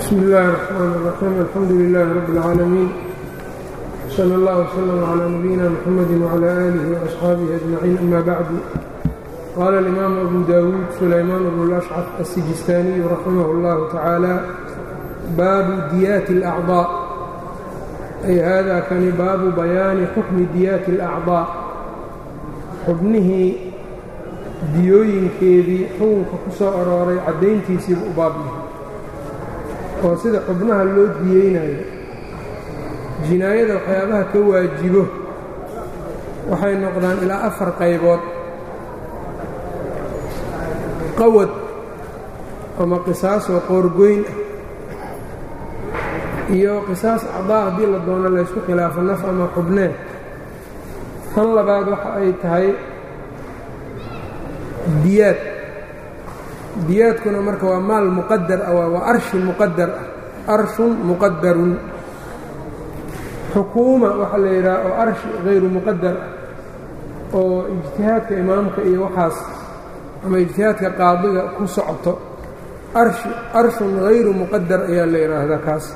bsmi اllahi الرحmn الرaxيim alxamdu لlah rab اlcaalamiin slى اllah وslm عlى nabiyina mxamadi وعlى آlih وأصxaabihi أجmaciin ama bacdu qaala اlimaamu abu dawuud sulaymaan bnu اlأshcaf الsijistaaniyu raximah اllahu tacaala baabu diyaati اlأcضاء ay hada kani baabu bayaani xukmi diyaati اlأcضاء xubnihii diyooyinkeedii xukunka ku soo arooray caddayntiisiiba u baabyahay oo sida xubnaha loo diyeynayo jinaayada waxyaabaha ka waajibo waxay noqdaan ilaa afar qaybood qawad ama qisaasoo qoorgoyn ah iyo qisaas acdaa haddii la doono laysku khilaafo naf ama xubnee tan labaad waxa ay tahay diyaad diyaadkuna marka waa maal muqadar ah waa arshi muqadar ah arshun muqadarun xukuuma waxaa la yidhaha oo arshi hayru muqadar ah oo ijtihaadka imaamka iyo waxaas ama ijtihaadka qaadiga ku socoto arshi arshun hayru muqadar ayaa la yidhaahdaa kaas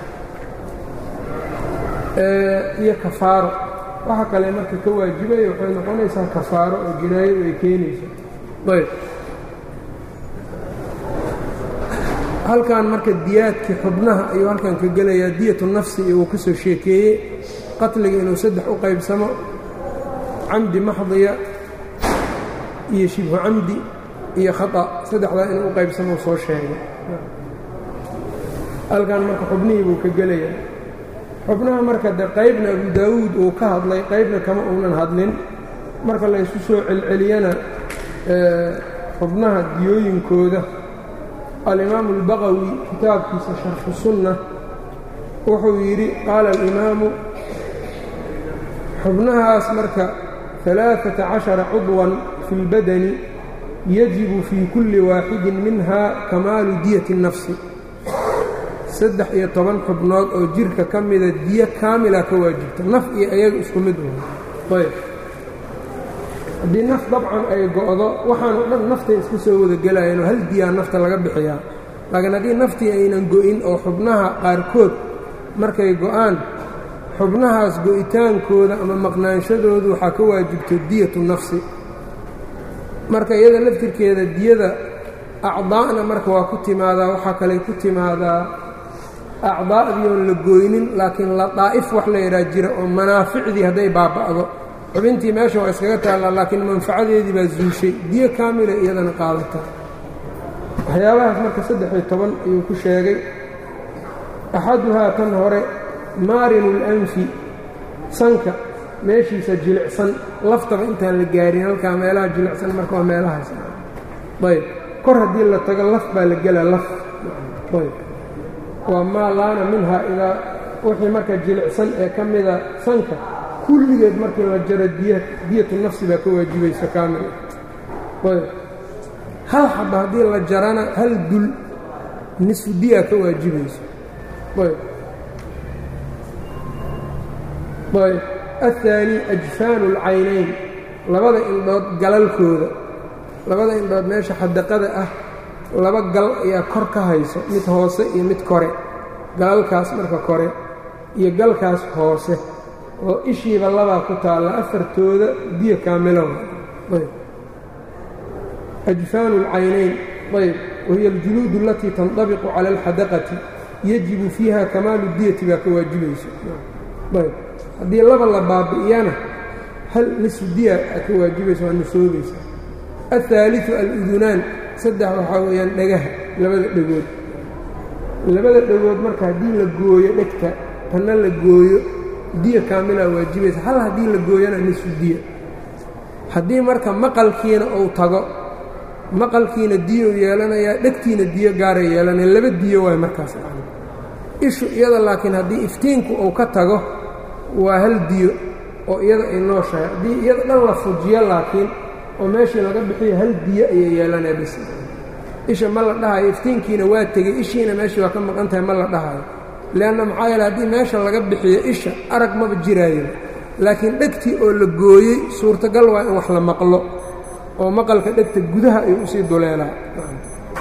iyo kafaaro waxa kale marka ka waajibaya waxay noqonaysaa kafaaro oo jinaayadu ay keenayso ayb halkan marka diyaadkii xubnaha ayuu halkan ka gelayaa diyatu nafsi iyo uu ka soo sheekeeyey qatliga inuu saddex u qaybsamo camdi maxdiya iyo shibhu camdi iyo khata saddexdaa inuu u qaybsamo soo sheegay halkan marka xubnihii buu ka gelayaa xubnaha marka de qaybna abu daawuud uu ka hadlay qaybna kama uunan hadlin marka laysu soo celceliyana xubnaha diyooyinkooda alimaamu اlbaqawi kitaabkiisa sharxu sunna wuxuu yidhi qaala alimaamu xubnahaas marka ثalaaثaةa caشhara cudwan fi اlbadani yajibu fii kulli waaxidin minha kamaalu diyati الnafsi saddex iyo toban xubnood oo jirka ka mida diyo kaamila ka waajibta naf iyo ayaga isku mid wa ayb haddii naf dabcan ay go'do waxaan o dhan naftay iska soo wada gelayeen oo hal diyaa nafta laga bixiyaa laakiin haddii naftii aynan go'in oo xubnaha qaarkood markay go'aan xubnahaas go'itaankooda ama maqnaanshadoodu waxaa ka waajibto diyatu nafsi marka iyada laftirkeeda diyada acdaa'na marka waa ku timaadaa waxaa kaley ku timaadaa acdaa'dii oon la gooynin laakiin ladaa'if wax la yidhaha jira oo manaaficdii hadday baaba'do xubintii meesha waa iskaga taallaa laakiin manfacadeedii baa zuushay diyo kaamila iyadana qaadata waxyaabahaas marka saddex-iyo toban ayuu ku sheegay axaduhaa tan hore maarinu اlanfi sanka meeshiisa jilicsan laftaba intaan la gaarin halkaa meelaha jilicsan marka waa meelahaas ayb kor haddii la tago laf baa la gelaa laf ayb waa maa laana minhaa idaa wixii marka jilicsan ee ka mida sanka kulligeed markii la jaro diyatu nafsi baa ka waajibaysa kaamil ayb hal xaba haddii la jarana hal dul nisfu diyaa ka waajibayso ayb ayb aلثaanي ajfaanu اlcaynayn labada indhood galalkooda labada indhood meesha xadaqada ah laba gal ayaa kor ka hayso mid hoose iyo mid kore galalkaas marka kore iyo galkaas hoose oo ishiiba labaa ku taalla afartooda diya kaamilow ayb ajfaanu اlcaynayn ayb wahiya aljuluud alatii tanطabiqu cala alxadaqati yajibu fiiha kamaalu diyati baa ka waajibayso ayb haddii laba la baabi'iyana hal nisfu diya aa ka waajibaysa waa nusoobaysa aلثaaliثu aludunaan saddex waxaa weeyaan dhagaha labada dhegood labada dhegood marka haddii la gooyo dhegta tanna la gooyo diya kaamilaa waajibaysa hal haddii la gooyana nisfu diya haddii marka maqalkiina uu tago maqalkiina diyo yeelanayaa dhegtiina diyo gaara yeelanaya laba diyo waay markaas ishu iyada laakiin haddii iftiinku uu ka tago waa hal diyo oo iyada ay nooshahay haddii iyada dhan la fujiyo laakiin oo meeshii laga bixiyo hal diyo ayay yeelanaya bis isha ma la dhahayo iftiinkiina waa tegey ishiina meeshii waa ka maqan tahay ma la dhahayo leanna maxaa yeele haddii meesha laga bixiyo isha arag maba jiraayo laakiin dhegtii oo la gooyey suurtagal waa in wax la maqlo oo maqalka dhegta gudaha ayuu usii duleelaa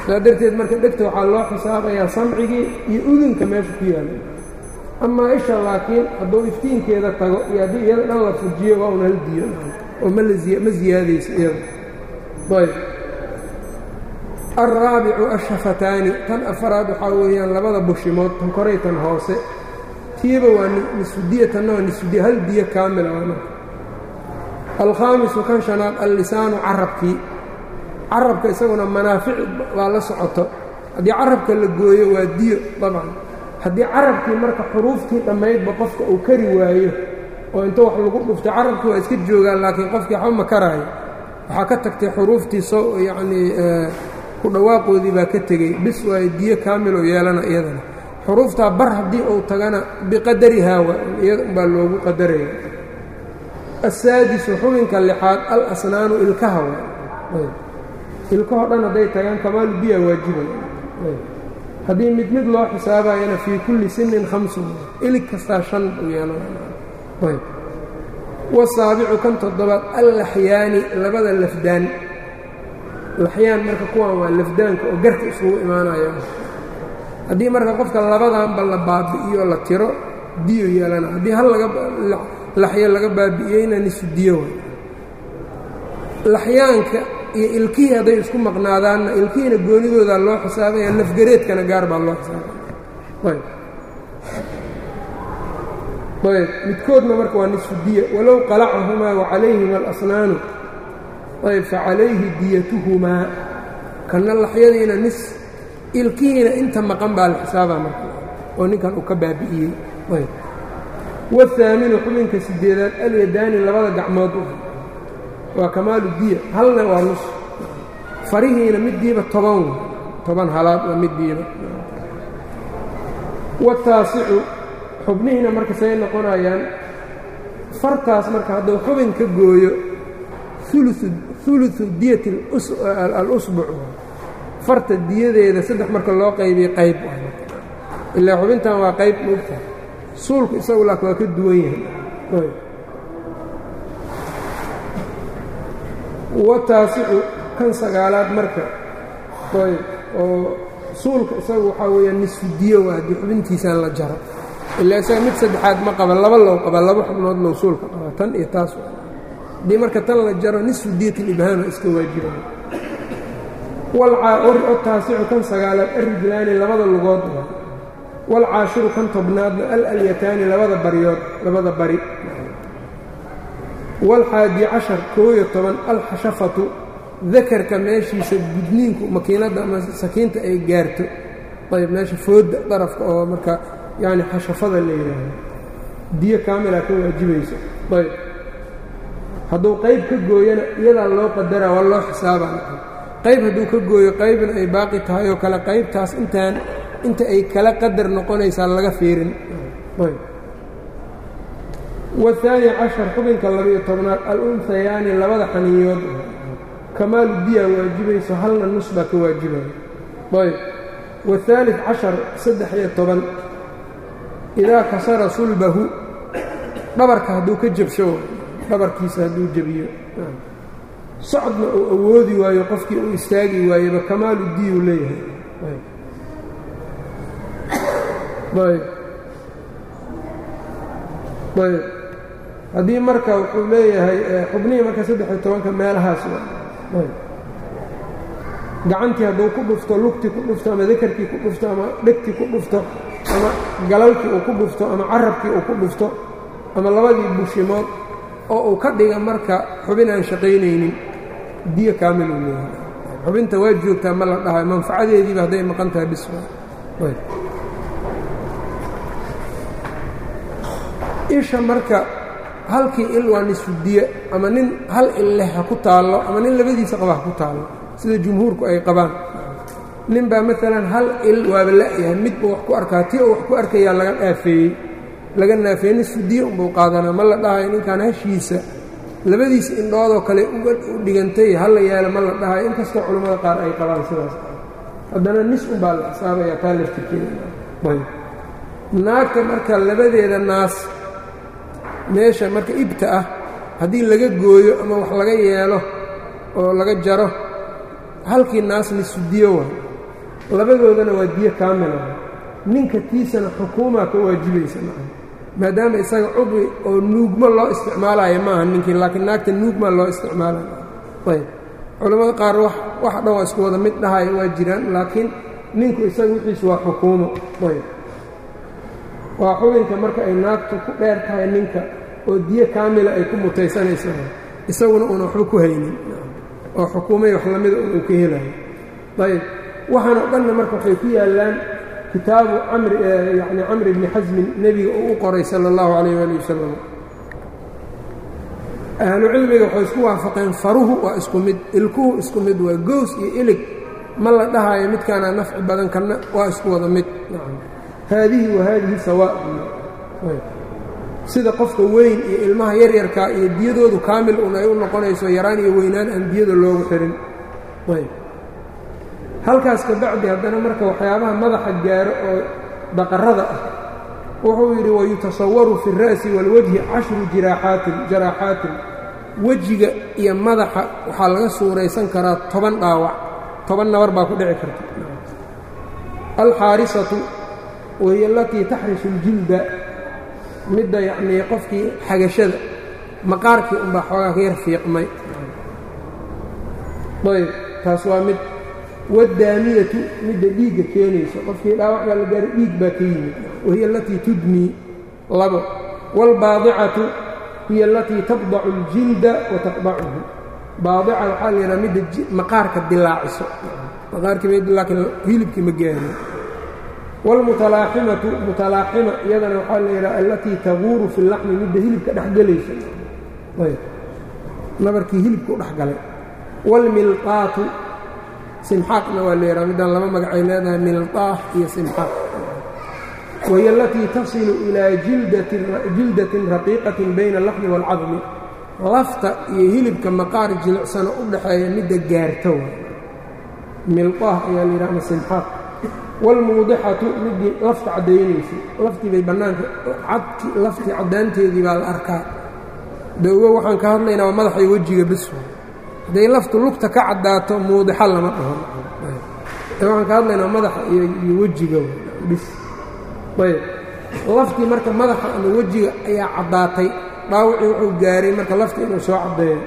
saa darteed marka dhegta waxaa loo xisaabayaa samcigii iyo udunka meesha ku yaala amaa isha laakiin hadduu iftiinkeeda tago iyo haddii iyada dhan la fujiyo waa un hal diyo oo ma ma ziyaadayso iyada ayb alraabicu ashafataani tan afaraad waxaa weeyaan labada bushimood tan koray tan hoose tiiba waa nisfudiya tanna waa nisfudiya hal diyo kaamila waa marka alkhaamisu kan shanaad allisaanu carabkii carabka isaguna manaafic baa la socoto haddii carabka la gooyo waa diyo dabcan haddii carabkii marka xuruuftii dhammaydba qofka uu kari waayo oo inta wax lagu dhuftay carabkii waa iska joogaan laakiin qofkii waxba ma karaayo waxaa ka tagtay xuruuftii so yacnii ku dhawaaqoodii baa ka tegey bis waayo diyo kaamiloo yeelana iyadana xuruuftaa bar haddii uu tagana biqadarihaa wa iyada umbaa loogu qadaraya asaadisu xubinka lixaad al asnaanu ilkaha wa ilkahoo dhan hadday tagaan kamaalu biya waajibay haddii mid mid loo xisaabayana fii kulli sinin hamsun ilig kastaa shan u yeelanayb wasaabicu kan toddobaad allaxyaani labada lafdaan laxyaan marka kuwan waa lafdaanka oo garka isugu imaanaya haddii marka qofka labadanba la baabi'iyo la tiro diyo yeelana haddii hal laxyo laga baabi'iyeyna nisu diyo way laxyaanka iyo ilkihii hadday isku maqnaadaanna ilkihiina goonidoodaa loo xisaabaya lafgareedkana gaar baa loo xisaabaya ayb midkoodna marka waa nisfu diya walow qalacahumaa wacalayhima alasnaanu ayb facalayhi diyatuhumaa kanna laxyadiina nis ilkihiina inta maqan baa la xisaabaa marka oo ninkan uu ka baabi'iyey ayb wahaaminu xubinka sideedaad alyadaani labada gacmood waa kamaalu diya halna waa nus farihiina middiiba toban toban halaad waa middiiba wataasicu xubnihiina marka say noqonayaan fartaas marka hadduu xubin ka gooyo uluثu diyati alusbuc farta diyadeeda saddex marka loo qaybiya qayb ilaa xubintan waa qayb mogta suulku isagu laak waa ka duwan yahay wataasicu kan sagaalaad marka ayb oo suulka isagu waxaa weeyaan nisfu diyo waa haddii xubintiisaan la jaro ilaa isaga mid saddexaad ma qaba laba low qaba laba xubnood low suulka qaba tan iyo taas haddii marka tan la jaro nisfu diyat ilibhaama iska waajibaya wataasicu kan sagaalaad alrijlaani labada lugood waalcaashiru kan tobnaadna alalyataani labada baryood labada bari waalxaadi cashar koo iyo toban alxashafatu dakarka meeshiisa gudniinku makiinadda ama sakiinta ay gaarto ayb meesha foodda darafka oo marka yacni xashafada la yidhaahdo diyo kaamila ka waajibayso ayb hadduu qayb ka gooyana iyadaa loo qadaraa waa loo xisaabaa qayb hadduu ka gooyo qaybna ay baaqi tahay oo kale qaybtaas intaan inta ay kala qadar noqonaysaa laga fiirin ayb wahaani cashar xubinka labiyo tobnaad al-unhayaani labada xaniyood kamaalu diya waajibayso halna nus baa ka waajibaya ayb waaalid cashar saddex iyo toban idaa kasara sulbahu dhabarka hadduu ka jabsho dhabarkiisa hadduu jebiyo socodna uu awoodi waayo qofkii uu istaagi waayeba kamaalu diyuu leeyahay ayb ayb haddii marka wuxuu leeyahay xubnihii marka saddex-iyo tobanka meelahaas gacantii hadduu ku dhufto lugtii ku dhufto ama dakarkii ku dhufto ama dhegtii ku dhufto ama galalkii uu ku dhufto ama carabkii uu ku dhufto ama labadii bushimood oo uu ka dhiga marka xubin aan shaqaynaynin diyo kaamil uu leeyahay xubinta waa joogtaa ma la dhahayo manfacadeediiba hadday maqan tahay biswa isha marka halkii il waa nisfudiye ama nin hal il leh ha ku taallo ama nin labadiisa qaba ha ku taallo sida jumhuurku ay qabaan nin baa maalan hal il waaba la'yahay midbuu wax ku arkaa tii oo wax ku arkayaa laga dhaafeeyey laga naafeeyey nisfudiye unbuu qaadanaa ma la dhahayo ninkan hashiisa labadiisa indhoodoo kale uga u dhigantay hala yaala ma la dhahayo inkastoo culammada qaar ay qabaan sidaas haddana nis unbaa la xisaabayaa taa laftirkeeda naagta marka labadeeda naas meesha marka ibta ah haddii laga gooyo ama wax laga yeelo oo laga jaro halkii naas nisfudiyo waay labadoodana waa diyo kaamila ninka tiisana xukuumaa ka waajibaysa maa maadaama isaga cudwi oo nuugmo loo isticmaalayo maaha ninkii laakiin naagta nuugmaa loo isticmaalayo ayb culimmada qaar wax dhan waa isku wada mid dhahaya waa jiraan laakiin ninku isaga wixiisu waa xukuumo ayb waa xubinka marka ay naagtu ku dheer tahay ninka oo diyo kaamila ay ku mutaysanaysa isaguna uuna waxba ku haynin oo xukuumay wax lamida uu ka helayo ayb waxaan oo dhanna marka waxay ku yaallaan kitaabu camri yani camri bni xasmin nebiga uu u qoray sala allahu calayh waali wasalam ahlu cilmiga waxay isku waafaqeen faruhu waa isku mid ilkuhu isku mid waa gows iyo ilig ma la dhahayo midkaana nafci badan kana waa isku wada mid haadihi wa haadihi sawaa sida qofka weyn iyo ilmaha yaryarkaa iyo diyadoodu kaamil un ay u noqonayso yaraan iyo weynaan aan diyada loogu xirin ayb halkaas ka bacdi haddana marka waxyaabaha madaxa gaaro oo daqarada ah wuxuu yidhi wayutasawaru fi اra'si wاlwajhi cashru jiraaxaatin jaraaxaatin wejiga iyo madaxa waxaa laga suuraysan karaa toban dhaawac toban nabar baa ku dhici karta alxaarisatu wahiy alatii taxrisu اljilda midda yacnii qofkii xagashada maqaarkii unbaa xoogaa ka yar fiiqmay ayb taas waa mid wadaamiyatu midda dhiigga keenayso qofkii dhaawac baa la gaaro dhiig baa ka yimid wahiya alatii tudmii labo waalbaadicatu hiya alatii tabdacu اljilda wa taqdacuhu baadica waxaa la yidhaha midda maqaarka dilaaciso maqaarkii laakiin hilibkii ma gaarin wاlmutalaaximatu mutalaaxima iyadana waxaa la yidhaha alatii taguuru fi اlaxmi midda hilibka dhexgelaysa ayb nabarkii hilibka u dhexgalay wاlmilqaatu simxaaqna waa la yidhaha middaan laba magacay leedahay milqaah iyo simxaaq wahiy alatii tasilu ilaa jildatin raqiiqatin bayna alaxmi wاlcadmi lafta iyo hilibka maqaar jilicsano u dhaxeeya midda gaarta wa milqaah ayaa la yidhaha ama simxaaq wاlmuudixatu midii lafta caddaynaysay laftii bay bannaanka cadki laftii caddaanteedii baa la arkaa dawgo waxaan ka hadlaynaa waa madaxa iyo wejiga bes hadday laftu lugta ka caddaato muudixa lama dhaho waxaan ka hadlaynaa madaxa iyo wejiga bis ayb laftii marka madaxa ama wejiga ayaa caddaatay dhaawacii wuxuu gaaray marka lafta inuu soo caddeeyo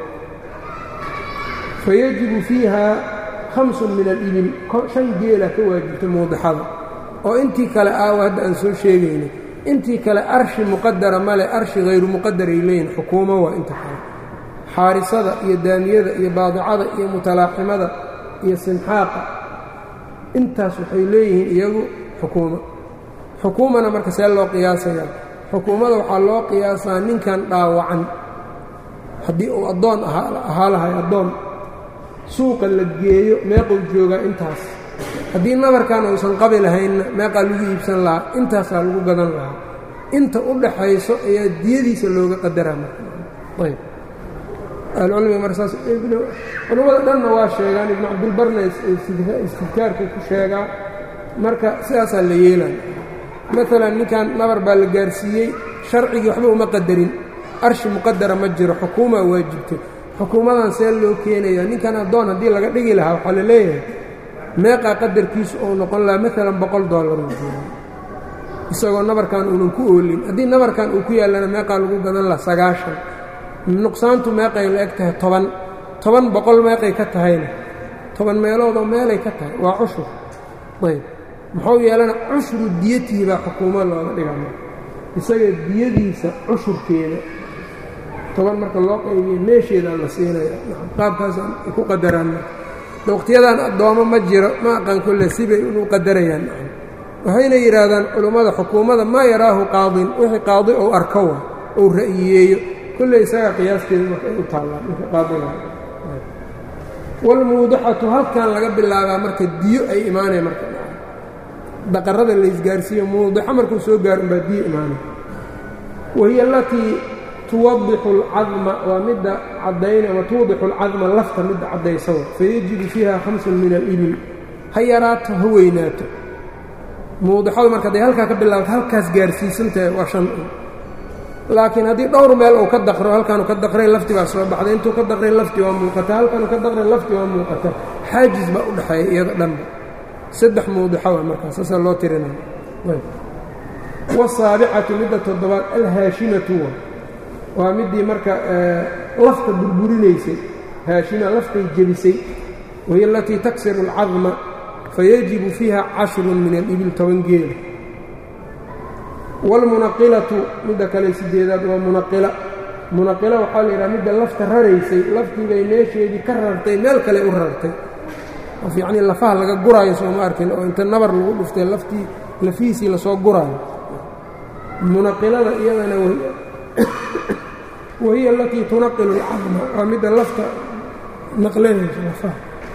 fayajibu fiiha hamsun min alibil shan geela ka waajibta muudixada oo intii kale aawa hadda aan soo sheegaynay intii kale arshi muqadara male arshi hayru muqadaray leeyihin xukuumo waa inta kale xaarisada iyo daamiyada iyo baadicada iyo mutalaaximada iyo simxaaqa intaas waxay leeyihiin iyagu xukuumo xukuumana marka see loo qiyaasayaa xukuumada waxaa loo qiyaasaa ninkan dhaawacan haddii uu addoon ahaa lahay addoon suuqa la geeyo meequu joogaa intaas haddii nabarkan uusan qabi lahaynna meeqaa lagu iibsan lahaa intaasaa lagu gadan lahaa inta u dhaxayso ayaa diyadiisa looga qadaraa marayb ahlucilmiga mar saas culimmada dhanna waa sheegaan ibnu cabdilbarna istidkaarku ku sheegaa marka sidaasaa la yeelaya maalan ninkan nabar baa la gaarsiiyey sharcigii waxba uma qadarin arshi muqadara ma jiro xukuumaa waajibtay xukuumadan see loo keenaya ninkan addoon haddii laga dhigi lahaa waxaa la leeyahay meeqaa qadarkiisu uu noqon lahaa maalan boqol dollar uu jiro isagoo nabarkan uunan ku oolin haddii nabarkan uu ku yaallana meeqaa lagu gadan lahaa sagaashan nuqsaantu meeqay la eg tahay toban toban boqol meeqay ka tahayna toban meeloodoo meelay ka tahay waa cushur ayb muxuu yeelana cushru diyatihi baa xukuumo looga dhigama isaga diyadiisa cushurkeeda toban marka loo qaybiyo meesheedaa la siinaya qaabkaasaan ku qadaraan waqtiyadan addoommo ma jiro ma aqaan kolle sibay inu qadarayaan waxayna yidhaahdaan culummada xukuumada maa yaraahu qaadin wixii qaadi ou arko wa ou ra'yiyeeyo kolley isagaa qiyaasteeda marka ay u taallaan ninka qaadiga walmuudixatu halkan laga bilaabaa marka diyo ay imaanaya marka daqarada laysgaarsiiyo muudixa markuu soo gaaro unbaa diyo imaanaya wahiya alatii tuwadixu alcadma waa midda caddayn ama tuwadixu alcadma lafta midda caddaysawa fayajibu fiiha khamsun min alibil ha yaraato ha weynaato muudixadu marka hadday halkaa ka bilaabto halkaas gaarsiisantahay waa shan un laakiin haddii dhowr meel uu ka daqro halkaanu ka daqray lafti baa soo baxday intuu ka daqray lafti waa muuqata halkaanu ka daqray lafti waa muuqata xaajis baa u dhexeeya iyada dhanba saddex mawdixa waa markaas saasaa loo tirinaya wasaabicatu midda toddobaad alhaashimatu wa waa middii marka lafta burburinaysay haashima laftay jebisay wahiy alatii taksiru alcadma fayajibu fiiha cashrun min alibil toban geela wاlmunaqilatu midda kale sideedaad waa munaqila munaqila waxaa la yidhaha midda lafta raraysay laftii bay meesheedii ka rartay meel kale u rartay of yacnii lafaha laga guraayo sooma arkin oo inta nabar lagu dhuftay laftii lafihiisii lasoo guraayo munaqilada iyadana wahiya alatii tunaqilu اlcadma waa midda lafta naqlanaysa lafaha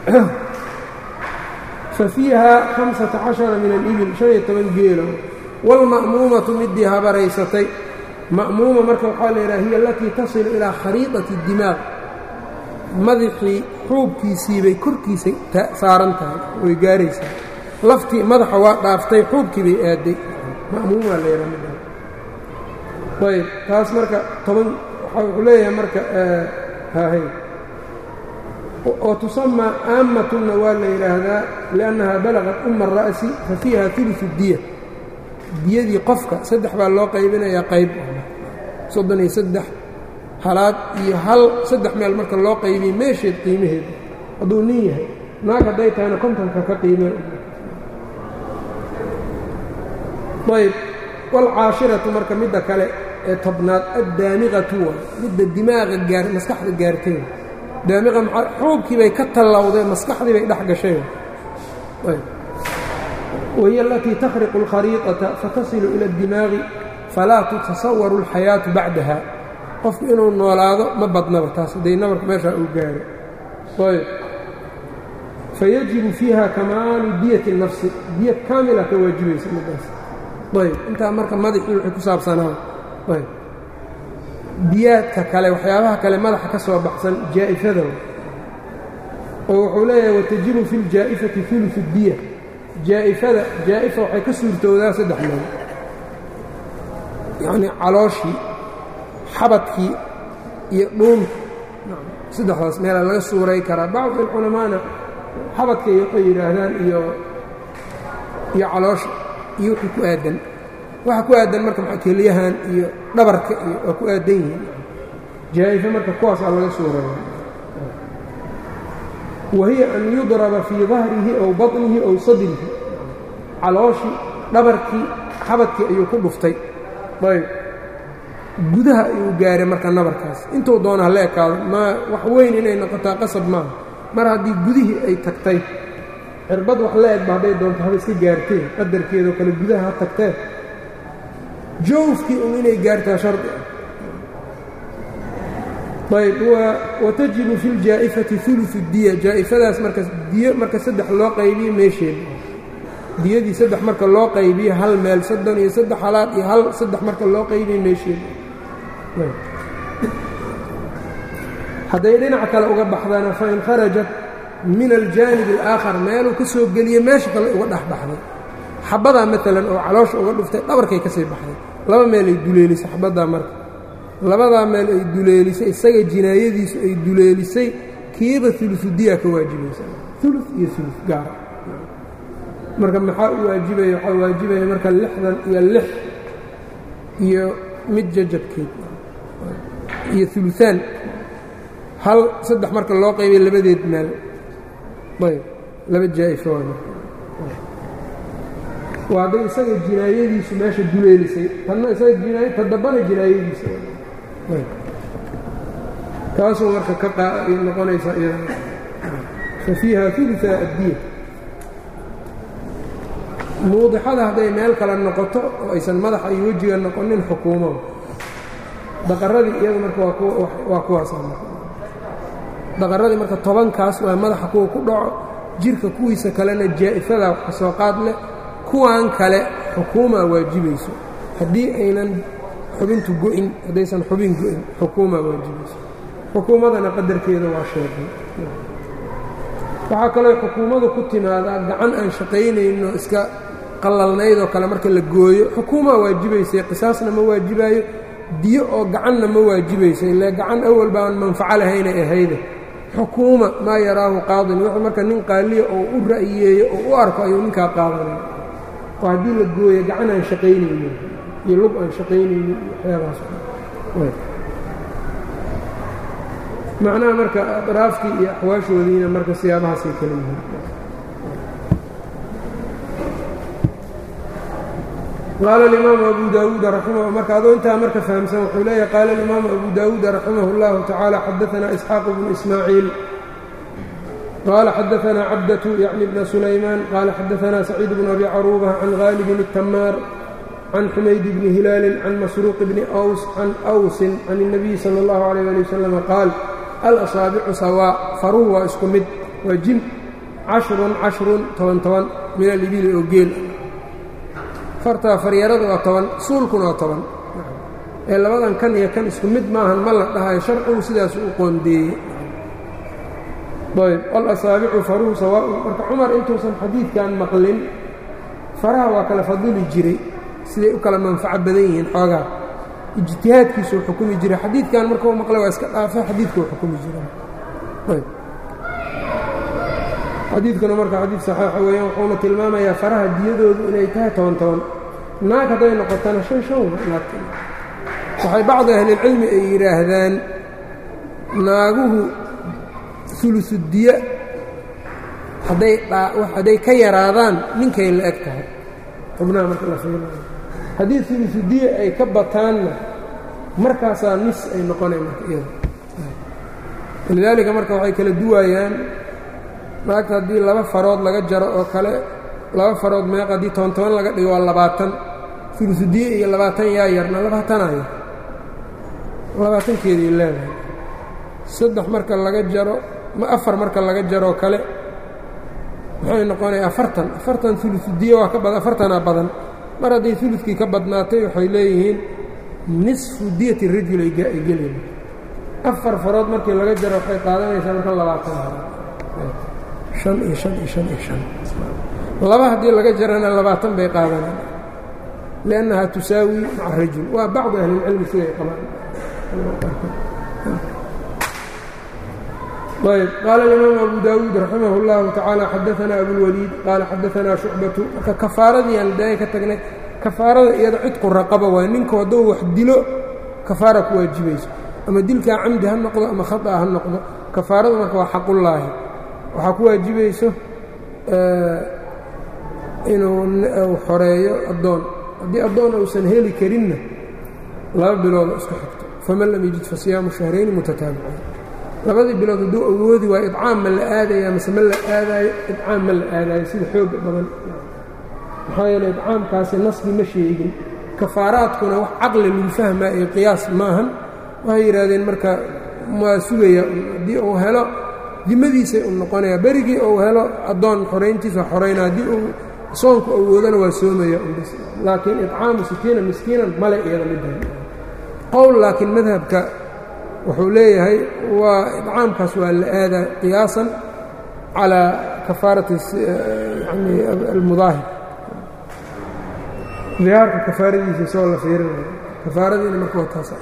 fa fiiha hamsata cashara min alibil shan iyo toban geelo wاlma'muumatu midii habaraysatay ma'muuma marka waxaa la yidhaha hiya alatii tasilu ilaa khariidati dimaaq madaxii xuubkiisiibay korkiisa saaran tahay way gaaraysaa laftii madaxa waa dhaaftay xuubkii bay aaday ma'muumaa la yidhaha midda ayb taas marka toban wuxuu leeyahay marka hahay oo tusamaa aammatunna waa la yidhaahdaa liannahaa balaqat uma ara'si fa fiiha uluثu diya diyadii qofka saddex baa loo qaybinayaa qayb soddon iyo saddex halaad iyo hal saddex meel marka loo qaybiyey meesheed qiimaheeda hadduu nin yahay naag hadday tahayna kontonka ka qiimee ayb waalcaashiratu marka midda kale ee tobnaad addaamiqatu wa midda dimaaqa gaar maskaxda gaartay daamiqa maa xuubkii bay ka tallawdeen maskaxdii bay dhex gashay wahiy alatii takhriqu اlkhariiطaةa fatasilu ila اdimaaqi falaa tutasawaru اlxayaaةu bacdaha qofku inuu noolaado ma badnaba taas hadday nabarku meeshaa uu gaaro ayb fayajibu fiiha kamaalu diyati الnafsi diya kaamila ka waajibaysa midaas ayb intaa marka madaxii wixii ku saabsanaa ayb diyaadka kale waxyaabaha kale madaxa ka soo baxsan jaa'ifada oo wuxuu leeyahay watajibu fi اljaa'ifati uluثu اdiya jaa'ifada jaa'ifa waxay ka suurtowdaa saddex meel yacnii calooshii xabadkii iyo dhuunta saddexdaas meelaa laga suuray karaa bacd alculamaana xabadkay waxay yidhaahdaan iyo iyo caloosha iyo wixii ku aadan waxa ku aadan marka maa keliyahan iyo dhabarka iyo waa ku aadan yihiin jaa'ifa marka kuwaasaa laga suuraya wahiya an yudraba fii dahrihi ow baطnihi ow sadrihi calooshii dhabarkii xabadkii ayuu ku dhuftay ayb gudaha ayuu gaaray marka nabarkaas intuu doona hala ekaado ma wax weyn inay noqotaa qasab maaha mar haddii gudihii ay tagtay cirbad wax la egba hadday doonto haba iska gaarteen qadarkeedoo kale gudaha ha tagteen jowfkii un inay gaartaa shardi ah ayb watajibu fi ljaa'ifati uluثu diya jaa'ifadaas marka diyo marka saddex loo qaybiye meesheeda diyadii saddex marka loo qaybiye hal meel soddon iyo saddex halaad iyo hal saddex marka loo qaybiye meesheeda hadday dhinac kale uga baxdana fain kharajat min aljaanib alaakhar meeluu ka soo geliye meesha kale uga dhex baxday xabadaa maalan oo caloosha uga dhuftay dhabarkay ka sii baxday laba meel ay duleelisay xabaddaa marka labadaa meel ay duleelisay isaga jinaayadiisu ay duleelisay kiiba uludiyaa ka waajibaysa ulu iyo ulu gaara marka maxaa u waajibaya waxaa waajibaya marka lixdan iyo lix iyo mid jajabkeed iyo uluaan hal saddex marka loo qaybay labadeed meel ayb laba jaa'ifo waa hadday isaga jinaayadiisu meesha duleelisay tanna isaga jinaay ta dambana jinaayadiisa taasuu marka ka qaay noqonaysaa iyada fa fiiha uluثa addiya muudixada hadday meel kale noqoto oo aysan madaxa iyo wejiga noqonin xukuumo daqaradii iyada marka waa kuwaasa daqaradii marka tobankaas waa madaxa kuwa ku dhaco jirka kuwiisa kalena jaa'ifada wax ka soo qaad leh kuwan kale xukuumaa waajibayso haddii aynan xubintu go'in haddaysan xubin go'in xukuumaa waajibayso xukuumadana qadarkeeda waa sheegay waxaa kaloo xukuumadu ku timaadaa gacan aan shaqaynayno iska qallalnaydoo kale marka la gooyo xukuumaa waajibaysay qisaasna ma waajibaayo diyo oo gacanna ma waajibayso ile gacan awal baan manfaco lahaynay ahayde xukuuma maa yaraahu qaadin wuxuu marka nin qaaliya oo u ra'yeeyo oo u arko ayuu ninkaa qaadanaya oo haddii la gooyo gacan aan shaqaynaynin iyo lug aan shaqaynaynin waxyaabahaas macnaha marka adraaftii iyo axwaashoodiina marka siyaabahaasay kala yihiin qaala alimaamu abu daawuuda raximah marka adoo intaa marka fahamsan wuxuu leeyahay qaala alimaamu abu daawuuda raximah اllahu tacaala xadaanaa isxaaq bnu ismaaciil qaala xadaanaa cabdatu yacni bna sulaymaan qaala xadaanaa saciid bnu abi caruuba can haalibin الtamaar can xumayd bni hilaalin can masruuq bni ws can awsin can الnabiyi salى اllahu alayh ali wasalam qaal alasaabicu sawaa faruhu waa isku mid waa jin cashrun cashrun toban toban min alibili oo geel fartaa faryarada waa toban suulkuna waa toban ee labadan kan iyo kan isku mid maahan ma la dhahayo sharcigu sidaas u qoondeeyey ayb alasaabicu faruhu sawaaun marka cumar intuusan xadiidkan maqlin faraha waa kala fadili jiray siday u kala manfaco badan yihiin xoogaa ijtihaadkiisuu xukumi jiray xadiidkan markuu maqlay waa iska dhaafa xadiidkuu xukumi jiray xadiidkuna marka xadiid saxiixa weeyaan wuxuuna tilmaamayaa faraha diyadoodu inay tahay toban toban naag hadday noqotana shan shan waxay bacdi ahlilcilmi ay yidhaahdaan naaguhu ulusudiya hadday hadday ka yaraadaan ninkay la eg tahay xubnaha marka la fiirinayo haddii ulusudiya ay ka bataanna markaasaa nis ay noqonay marka iyada walidaalika marka waxay kala duwaayaan naagta haddii laba farood laga jaro oo kale laba farood meeq haddii toban toban laga dhigo waa labaatan ulusudiye iyo labaatan yaa yarna labaatanaya labaatankeedii leedahay saddex marka laga jaro ma afar marka laga jaroo kale maxay noqonaya afartan afartan ulusudiye waa ka badan afartanaa badan mar hadday uludkii ka badnaatay waxay leeyihiin nisfu diyati rajul ay gelin afar farood markii laga jaro waxay qaadanaysaa marka labaatan an iyo an iyo an iyo an laba haddii laga jarana labaatan bay qaadanaan liannaha tusaawi maca rajul waa bacdu ahlilcilmi siday qabaan ayb qaala alimaam abu daawuud raximah اllahu tacaala xadaanaa abulwaliid qaala xadaanaa shucbatu marka kafaaradii aan daaya ka tagnay kafaarada iyada cidku raqaba waa ninku hadduu wax dilo kafaara ku waajibayso ama dilkaa camdi ha noqdo ama khaطa ha noqdo kafaaradu marka waa xaqullaahi waxaa ku waajibayso inuu xoreeyo addoon haddii addoon uusan heli karinna laba biloodo isku xigto faman lam yajid fasiyaamu shahrayni mutataabicayn labadii bilood hadduu awoodi waayo idcaam ma la aadaya mase ma la aadaayo idcaam ma la aadaayo sida xooga badan maxaa yeele idcaamkaasi nasbi ma sheegin kafaaraadkuna wax caqli lagu fahmaa ee qiyaas maahan waxay yidhaahdeen marka waa sugaya haddii uu helo dimadiisay u noqonaya berigii uu helo addoon xorayntiisa xorayna haddii uu soonku awoodana waa soomaya laakiin idcaamu sitiina miskiinan male iyada middan qowl laakiin madhabka wuxuu leeyahay waa idcaamkaas waa la aadaa qiyaasan calaa kafaarati yani almudaahir dihaarka kafaaradiisa isagoo la fiirinayo kafaaradiina marka waa taas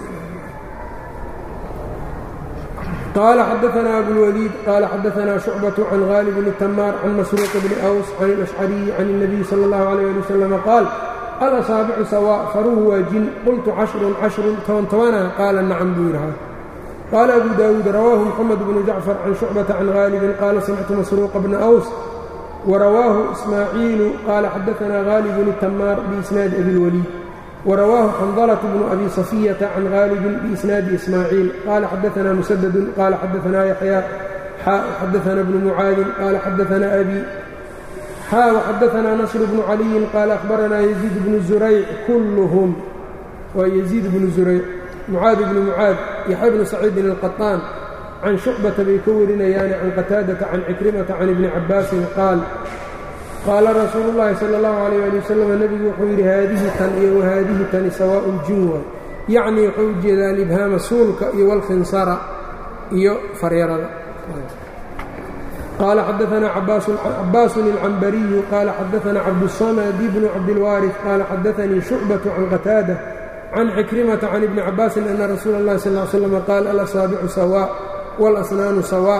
قال xdثna أبوالوليد qال xdثna شhuعبة عن غاaلب بن تmاr عن masروق بن أوس عن الأشعري عن النبي صلى الله عليه لي وسلم qاaل الأصاaبع sواء faruhu waa jin qلtu cشhر cشhر toban tobana qaala nacم buu yidhaha qال أبو داود رwاه محمد بن جعفر عن شhuعبة عن غاaلب qال سمعت masروق بن أوس ورواه إسماعيiل qال xdثna غاaلب بن تmاr بإسناaد أبي الوليد ورواه xنظلة بن أbي صفية عن غاaلب بإسناaد إسماعيiل qال xdثna مسدد qال xdثna يحyى xdثna بن معاaذ qال xdثna أbي xا وxdثna نصر بن علي qال أخبرna يزيد بن زريع كلهم waa يزيد بن زريع معاaذ بن معاaذ يحyى بن سعيد القطان عن شhuعبة bay ka warinayaan عن qتاaدة عن عكرمة عن iبن عabاaس qاaل qaala rasuulu اllaahi salى اllahu عalيyه ali wasalam nebigu wuxuu yidhi haadihi tan iyo wahaadihi tani sawaaءu jin waay yacnii wuxuu u jeedaa alibhaama suulka iyo walkhinsara iyo faryarada qaala xadaثna cabaasun اlcambariyu qaala xadaثna cabduلsamadi bnu cabdilwaariث qaala xadaثanii shucbaة can qataada can cikrimata can ibni cabaasin ana rasuula اllahi sal ly slm qaal alasaabicu sawaa wاlasnaanu sawaa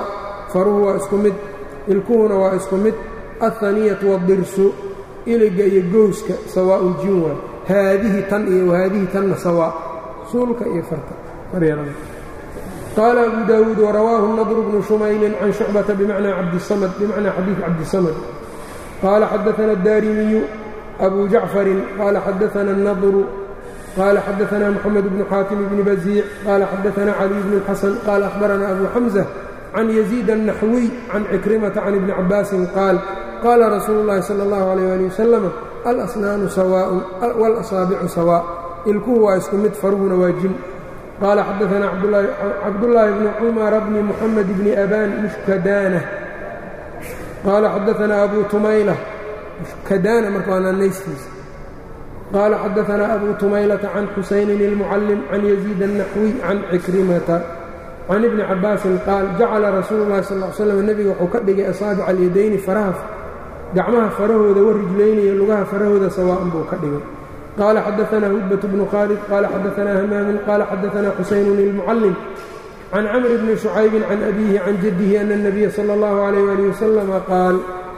faruhu waa isku mid ilkuhuna waa isku mid alhaniyatu wadirsu iliga iyo gowska sawaa'un jin waa haadihi tan iyo wahaadihi tanna sawaa suulka iyo farta maryarada qaala abu daawuud warawaahu nadru bnu shumaylin can shucbata bimacnaa cabdisamad bimacnaa xadiid cabdisamad qaala xadaana addaarimiyu abu jacfarin qaala xadaana annadru qaala xadaana moxamed bnu xaatim bni baziic qaala xadaana caliy bnu اlxasan qaala ahbarana abu xamza can yaziid الnaxwiy can cikrimata can ibni cabaasin qaal qaala rasuulu اllahi salى اllahu alayh ali wasalam alasnaanu sawaaءun walasaabicu sawaa ilkuhu waa isku mid faruhuna waa jin qaala xadaana cabdullaahi bni cumara bni muxamed bni abaan mushkadaana qaala xadaana abu tumayla mushkadaana marka waa naanaystiisa qaala xadaana abu tumaylata can xusaynin ilmucallim can yaziid الnaxwiy can cikrimata can ibni cabaasin qaal jacala rasuulu llahi sal l slam nebiga wuxuu ka dhigay asaabica alyadayni faraha gacmaha farahooda warijlayniyo lugaha farahooda sawaa'an buu ka dhigay qaala xadaanaa hudbat bnu khaalid qaala xadaanaa hamaamin qaala xadaanaa xusaynun ilmucallim can camr bni shucaybin can abiihi can jaddihi ana اnabiya sala اllahu alayh ali wasalama qaal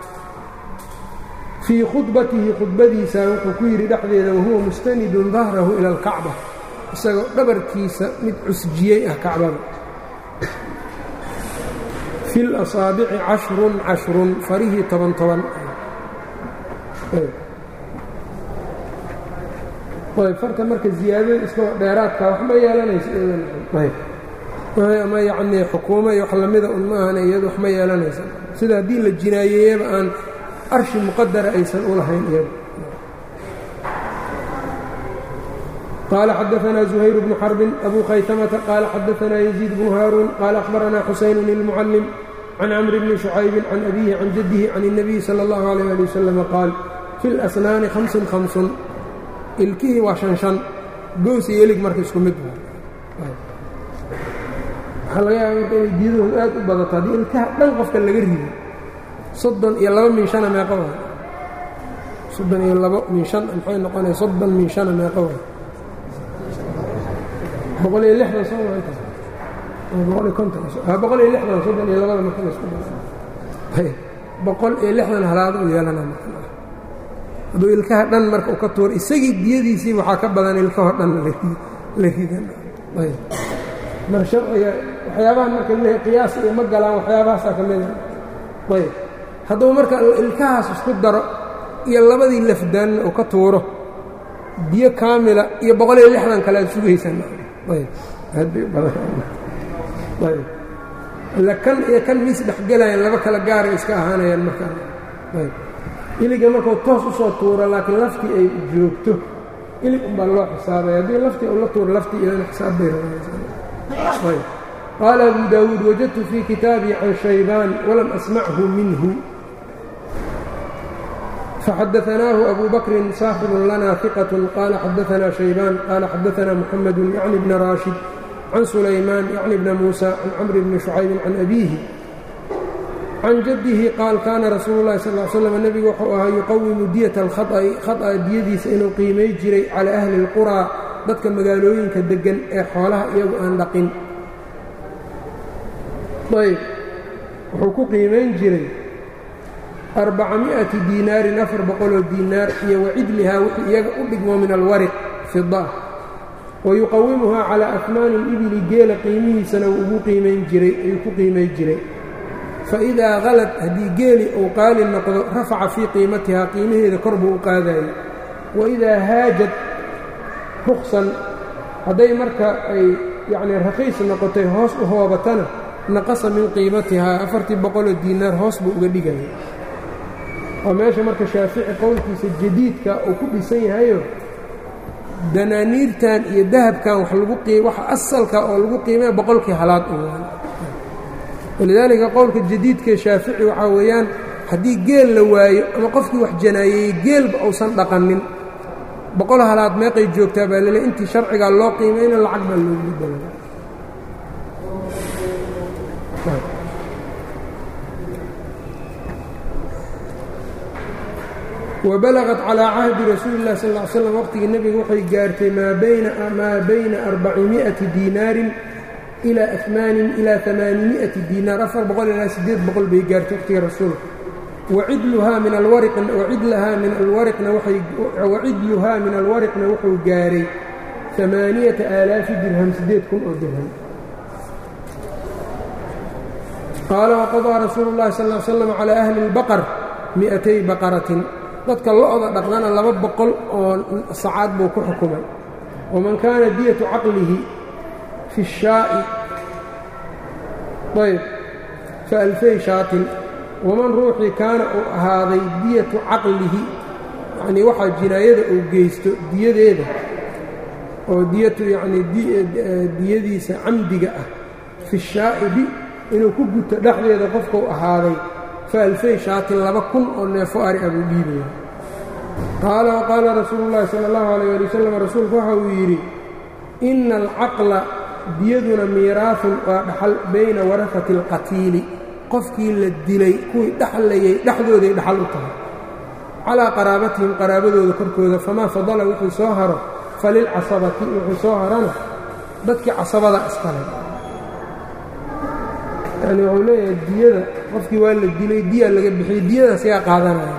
fii khudbatihi khudbadiisa wuxuu ku yidhi dhexdeeda wahuwa mustanidun dahrahu ila alkacba isagoo dhabarkiisa mid cusjiyey ah kacbada fi lasaabici cashrun cashrun farihii toban toban ayb farta marka ziyaadada iska dheeraadka wax ma yeelanayso ama yacnii xukuumo iyo wax lamida un ma ahana iyadu wax ma yeelanaysa sida haddii la jinaayeeyaba aan arshi muqadara aysan u lahayn iyadu qال xadaثna زhayr بن xرb أbu khaytmةa qال xadaثna يزيid بن hاrوn qال أخbarna xusayn المcلم can cمr bni شhucayb can أbihi can jaddihi can النabiي slى الlaه عalيه alي wsلم qaal fi اlأsnaani hamsun hamsun ilkihii waa shan shan goos iyo elig marka isku mid waxaa laga yaaba marka inay diidahoodu aad u badato haddii ilkaha dhan qofka laga rido soddon iyo laba min shana meeqa waay soddon iyo labo min shan maxay noqonaya soddon min shana meeqa waay boqol iyo lixdan soo maanta boqol iyo konton boqol iyo lixdan soddon iyo labada marka laisku boqol iyo lixdan halaado u yeelana marka hadduu ilkaha dhan marka u ka tuuro isagii diyadiisii waxaa ka badan ilkahoo dhan la ridan mar sharciga waxyaabaha marka leehay qiyaas iyo ma galaan waxyaabahaasaa ka mida ayb hadduu marka ilkahaas isku daro iyo labadii lafdaanna uu ka tuuro biyo kaamila iyo boqol iyo lixdan kale aad sugaysaan ayb aad bay u badanayb ila kan iyo kan miis dhexgelayaan laba kala gaaray iska ahaanayaan markaa ayb iliga markuu toos u soo tuuro laakiin laftii ay joogto ilig unbaa loo xisaabaya haddii laftii uu la tuuro laftii iyadana xisaab bay rabaan qaala abu daawuud wajadtu fii kitaabii can shaybaan walam asmachu minhu faxadaanaahu abu bakrin saaxibun lana hiqat qaala xadaanaa shaybaan qaala xadaanaa muxamedu yacni bna raashid can sulaymaan yacni bna muusa can camri bni shucaybin can abiihi can jaddihi qaal kaana rasuulu llahi sal l slam nebigu wuxuu ahaa yuqawimu diyata alkhaط'i khaط'a diyadiisa inuu qiimay jiray calaa ahli اlquraa dadka magaalooyinka deggan ee xoolaha iyagu aan dhaqin ayb wuxuu ku qiimayn jiray arbacami'ati diinaarin afar boqoloo diinaar iyo wacidlihaa wixii iyaga u dhigmo min alwariq fida wa yuqawimuhaa calaa akmaani libili geela qiimihiisana wuu ugu qiimayn jiray ayuu ku qiimay jiray faidaa halad haddii geeli uu qaali noqdo rafaca fii qiimatihaa qiimaheeda kor buu u qaadayay waidaa haajad ruksan hadday marka ay yacnii rakhiis noqotay hoos u hoobatana naqasa min qiimatihaa afartii boqoloo diinaar hoos buu uga dhigaya oo meesha marka shaafici qowlkiisa jadiidka uu ku dhisan yahayo danaaniirtan iyo dahabkan waxa asalka oo lagu qiimaya boqolkii halaad u walidaalika qowlka jadiidkae shaafici waxaa weeyaan haddii geel la waayo ama qofkii wax janaayeeyey geelba uusan dhaqanin boqol halaad meeqay joogtaa baa lele intii sharcigaa loo qiimayna lacag baa loogu badala wabalagat calaa cahdi rasuuli اllahi sal ly slam waqtigii nebiga waxay gaartay maa bayna arbacimi'ati diinaarin ilaa amaanin ilaa amaanimi'ati diinaar afar boqol ilaa siddeed boqol bay gaartay waqtiga rasuulka wacidluhaa min alwariqwacidlahaa min alwariqna wacidluhaa min alwariqna wuxuu gaaray amaaniyata aalaafi dirham siddeed kun oo dirham qaala waqadaa rasuulu llahi sal l slam calaa ahli اlbaqar mi'atay baqaratin dadka lo-da dhaqdana laba boqol oo sacaad buu ku xukumay waman kaana diyatu caqlihi fi الshaa'i ayb faalfay shaatin waman ruuxii kaana uu ahaaday diyatu caqlihi yacnii waxaa jinaayada uu geysto diyadeeda oo diyatu yacnii diyadiisa camdiga ah fi shaa'ibi inuu ku guto dhexdeeda qofkuu ahaaday faalfay shaatin laba kun oo neefo ari ah buu dhiibaya qaala waqaala rasuulu llahi sala allahu alayh ali wasalam rasuulku waxa uu yidhi ina alcaqla diyaduna miiraafun waa dhaxal bayna warafati alqatiili qofkii la dilay kuwii dhexlayay dhexdooday dhaxal u tahay calaa qaraabatihim qaraabadooda korkooda famaa fadala wuxuu soo haro falilcasabati wuxuu soo harana dadkii casabada iskale yani wuxuu leeyahay diyada qofkii waa la dilay diya laga bixiyey diyadaas yaa qaadanaya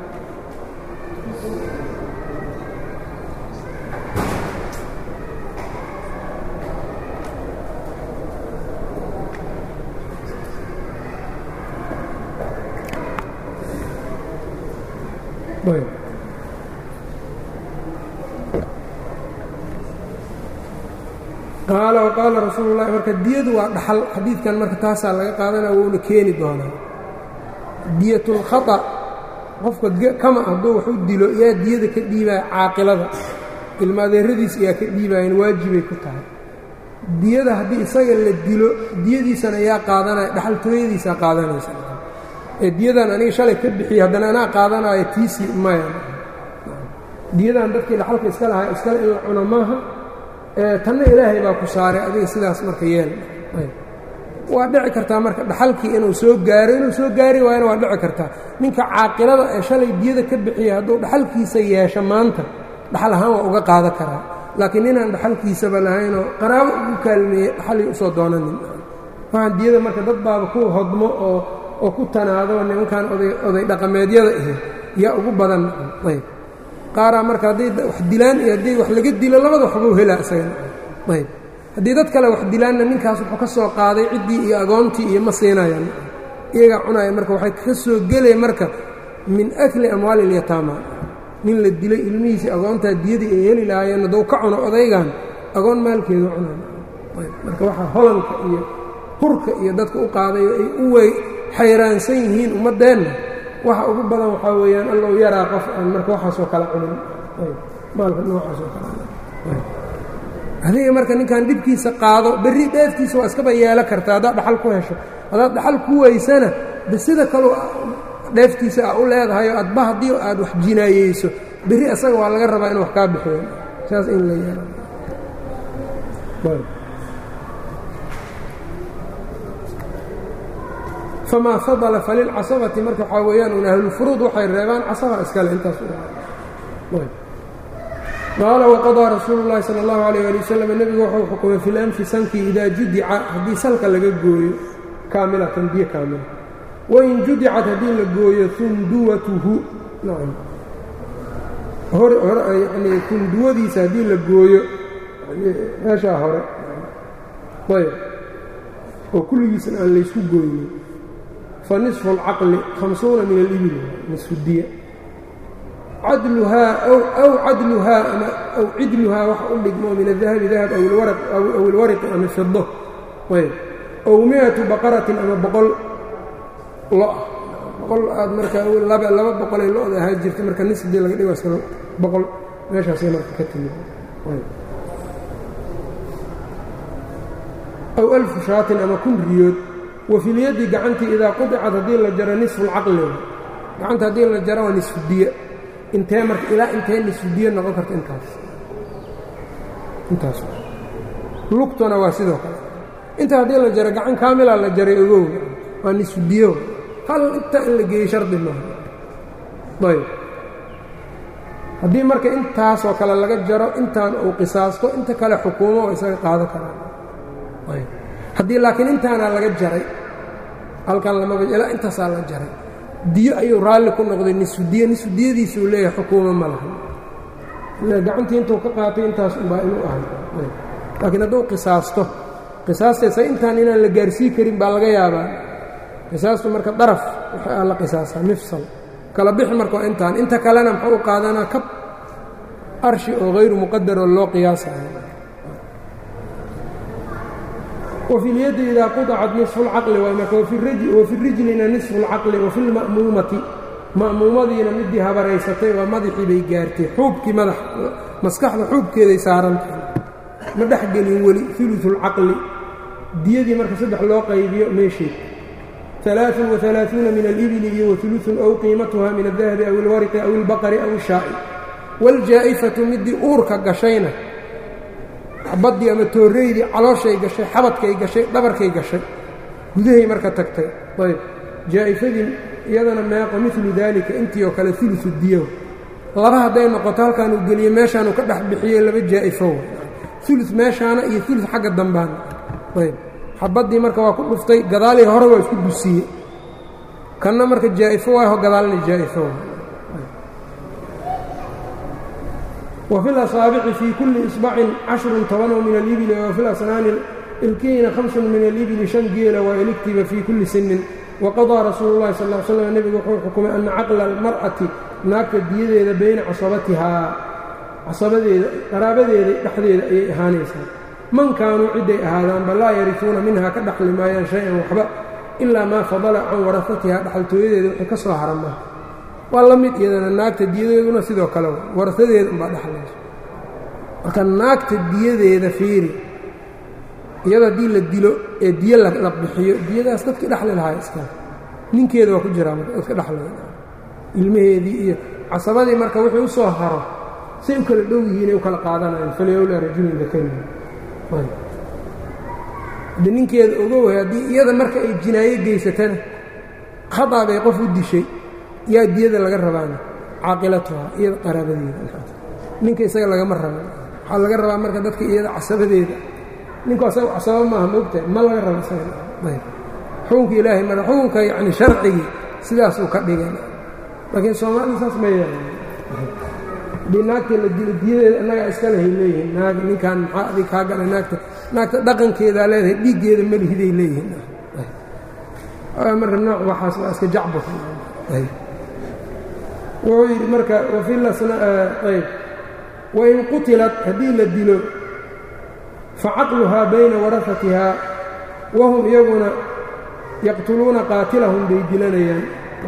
qaala waqaala rasuulu llahi marka diyadu waa dhaxal xadiidkan marka taasaa laga qaadanaya wuuna keeni doonaa diyatulkhata qofka kama hadduu wax u dilo yaa diyada ka dhiibaya caaqilada ilmaadeeradiis ayaa ka dhiibayan waajibay ku tahay diyada haddii isaga la dilo diyadiisana yaa qaadanaya dhaxaltooyadiisaa qaadanaysa ee diyadan aniga shalay ka bixiya haddana anaa qaadanaayo tiisii maya diyadan dadkii dhaxalka iska lahaa iskale in la cuno maaha tanna ilaahay baa ku saaray adiga sidaas marka yeel waa dhici kartaa marka dhaxalkii inuu soo gaaro inuu soo gaari waayana waa dhici kartaa ninka caaqilada ee shalay diyada ka bixiya hadduu dhaxalkiisa yeesho maanta dhaxal ahaan waa uga qaadan karaa laakiin ninaan dhaxalkiisaba lahaynoo qaraabo ugu kaalmeeyey dhaxalii usoo doonanin waxaan diyada marka dad baaba ku hodmo oo oo ku tanaado nimankan oday dhaqameedyada ahi yaa ugu badan ayb qaaraa marka hadday wax dilaan iyo haddii wax laga dilo labada waxbuu helaa isagana ayb haddii dad kale wax dilaanna ninkaas wuxuu ka soo qaaday ciddii iyo agoontii iyo ma siinayaan iyagaa cunaya marka waxay ka soo gelaya marka min akli amwaali ilyataama nin la dilay ilmihiisii agoontaa diyadii ay heli lahaayeen hadduu ka cuno odaygan agoon maalkeedu cunay ayb marka waxaa holanka iyo hurka iyo dadka u qaadayo ay u wey xayraansan yihiin ummaddeenna waxa ugu badan waxaa weeyaan allow yaraa qof aan marka waxaasoo kala cunin maalka noocaasoo kale adiga marka ninkan dhibkiisa qaado berri dheeftiisa waa iskaba yeelo karta haddaad dhaxal ku hesho haddaad dhaxal ku weysana de sida kaleu dheeftiisa aa u leedahayo adba haddii aad wax jinaayeyso berri asaga waa laga rabaa inu wax kaa bixiyo saas in la yeelo famaa fadala falilcasabati marka waxaa weeyaan un ahlulfuruud waxay reebaan casaba iskale intaas qaala waqadaa rasuulu llahi sala allahu alayh ali wasalam nebigu wuxuu xukumay fi lanfi sankii idaa judica haddii salka laga gooyo kaamilatan biyo kaamila wain judicat haddii la gooyo unduwatuhu nacam hor yani tunduwadiisa haddii la gooyo meeshaa hore ayb oo kulligiisna aan laysku gooynin fa nisfu alcaqli hamsuuna min alibil nisfu diya cadluhaa aw cadluhaa ama aw cidluhaa waxa u dhigmo min adahabi dahab aw ilwariqi ama fido ayb ow mi-atu baqaratin ama boqol lo-ah boqol aad markaa laba boqolay lo-da ahaa jirta marka nisdii laga dhigo iska boqol meeshaasay marka ka timid aw alfu shaatin ama kun riyood wa filyaddi gacantii idaa qudicad haddii la jaro nisfu lcaqli gacanta haddii la jaro waa nisfu diya intee marka ilaa intee nisfu diya noqon karta intaas intaas lugtuna waa sidoo kale inta haddii la jaro gacan kaamilaa la jaray ogow waa nisfu diyo hal inta in la geeyey shardi maaha ayb haddii marka intaasoo kale laga jaro intaan uu qisaasto inta kale xukuumo oo isaga qaado karaan haddii laakiin intaanaa laga jaray halkan lamaba ilaa intaasaa la jaray diyo ayuu raalli ku noqday nisfu diyo nisfu diyadiisuu leeyahay xukuumo ma laha ile gacantii intuu ka qaatay intaas unbaa inuu ahay laakiin hadduu qisaasto qisaasteesa intaan inaan la gaarsii karin baa laga yaabaa qisaastu marka daraf waxaa la qisaasaa mifsal kala bixi marka waa intaan inta kalena muxuu u qaadanaa kab arshi oo hayru muqadaroo loo qiyaasayo wafi lyaddi idaa quطacat nisfu اlcaqli waay marka wafi rijlina nisfu اlcaqli wafi lma'muumati ma'muumadiina midii habaraysatay waa madaxii bay gaartay xuubkii madax maskaxda xuubkeeday saarantahay ma dhex gelin weli uluثu اlcaqli diyadii marka saddex loo qaybiyo meesheed alaaثun waثalaaثuuna min alibili iyo wauluثun ow qiimatuha min الdahabi aw اlwariqi aw اlbaqari aw الshaa'i wاljaa'ifatu midii uurka gashayna baddii ama tooreydii calooshay gashay xabadkay gashay dhabarkay gashay gudahay marka tagtay ayb jaa'ifadii iyadana meeqo milu daalika intii oo kale uluثu diyo laba hadday noqoto halkaan uu geliye meeshaanuu ka dhex bixiyey laba jaa'ifo ulu meeshaana iyo ulu xagga dambaana ayb xabaddii marka waa ku dhuftay gadaalii hore waa isku dusiye kanna marka jaa'ifo waaho gadaalna jaa'ifo wa fi lasaabici fii kulli isbacin cashrun tobanoo min alibili wa fi lasnaani ilkiina hamsun min alibili shan geela waa iligtiba fii kulli sinin waqadaa rasuulu llahi sal l slam nebigu wuxuu xukumay ana caqla almar'ati naagta diyadeeda bayna casabatihaa casabadeeda qaraabadeeda dhexdeeda ayay ahaanaysaa man kaanuu cidday ahaadaanba laa yarifuuna minhaa ka dhaxli maayaan shay-an waxba ilaa maa fadala can warasatihaa dhaxaltooyadeeda wixii ka soo haramaa waa la mid iyadana naagta diyadeeduna sidoo kale warasadeeda unbaa dhexlayso marka naagta diyadeeda fiiri iyada haddii la dilo ee diyo la bixiyo diyadaas dadkii dhexli lahaa iska ninkeeda waa ku jiraa marka dadka dhexlaya ilmaheedii iyo casabadii marka wixii u soo haro say u kala dhow yihiinay u kala qaadanayaan falyowlaa rajulin dakari haddi ninkeeda ogoway haddii iyada marka ay jinaayo geysatana khadaa bay qof u dishay yaa diyada laga rabaana caaqilatuha iyada qaraabadeeda ninka isaga lagama raba waxaa laga rabaa marka dadka iyada casabadeeda ninku asaga casaba maaha maogtahay ma laga rabo isaga xukunka ilaahay mara xukunka yacni sharcigii sidaasuu ka dhigay laakiin soomaalida saas ma yeelan haddii naagta la dilo diyadeeda annagaa iska lehay leeyihiin naag ninkan maxaa adig kaa gala naagta naagta dhaqankeedaa leedahay dhiiggeeda melihiday leeyihiin marka nooc waxaas waa iska jacbur wuxuu yidhi marka wafilayb wain qutilat haddii la dilo facaqluhaa bayna warafatihaa wahum iyaguna yaqtuluuna qaatilahum bay dilanayaan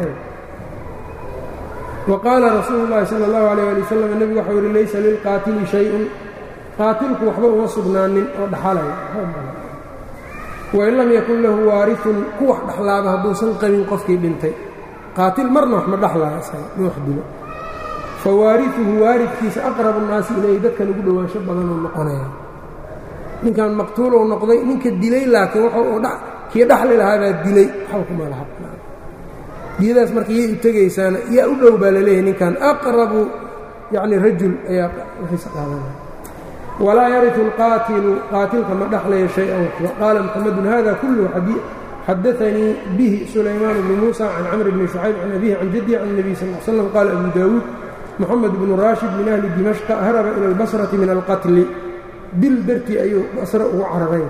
wa qaala rasuulu llaahi sala allahu alayh ali wasalam nebigu waxau yidhi laysa lilqaatili shay-un qaatilku waxba uma sugnaanin oo dhaxalaya wain lam yakun lahu waarifun ku wax dhexlaaba hadduusan qabin qofkii dhintay qaatil marna wax ma dhexlaya isaga in wax dilo fa waarifuhu waaridkiisa aqrabu nnaasi ilayhi dadkan ugu dhowaansho badanuu noqonaya ninkan maqtuulou noqday ninka dilay laakiin wuxuu kii dhaxli lahaa baa dilay waxba kuma laha diyadaas marka yay u tegaysaana yaa u dhow baa laleeyahay ninkan aqrabu yacni rajul ayaa wixiisa qaadanaya walaa yariu alqaatilu qaatilka ma dhaxlaya shay-an waxba qaala muxamedun hada kulluhu xadaanii bihi sulaymaan bnu muusa can camr bni shucayb can abihi can jaddi can nebiy sal l slam qaala abu daawuud moxamed bnu raashid min ahli dimashqa haraba ila albasrati min alqatli dil dartii ayuu basre ugu cararay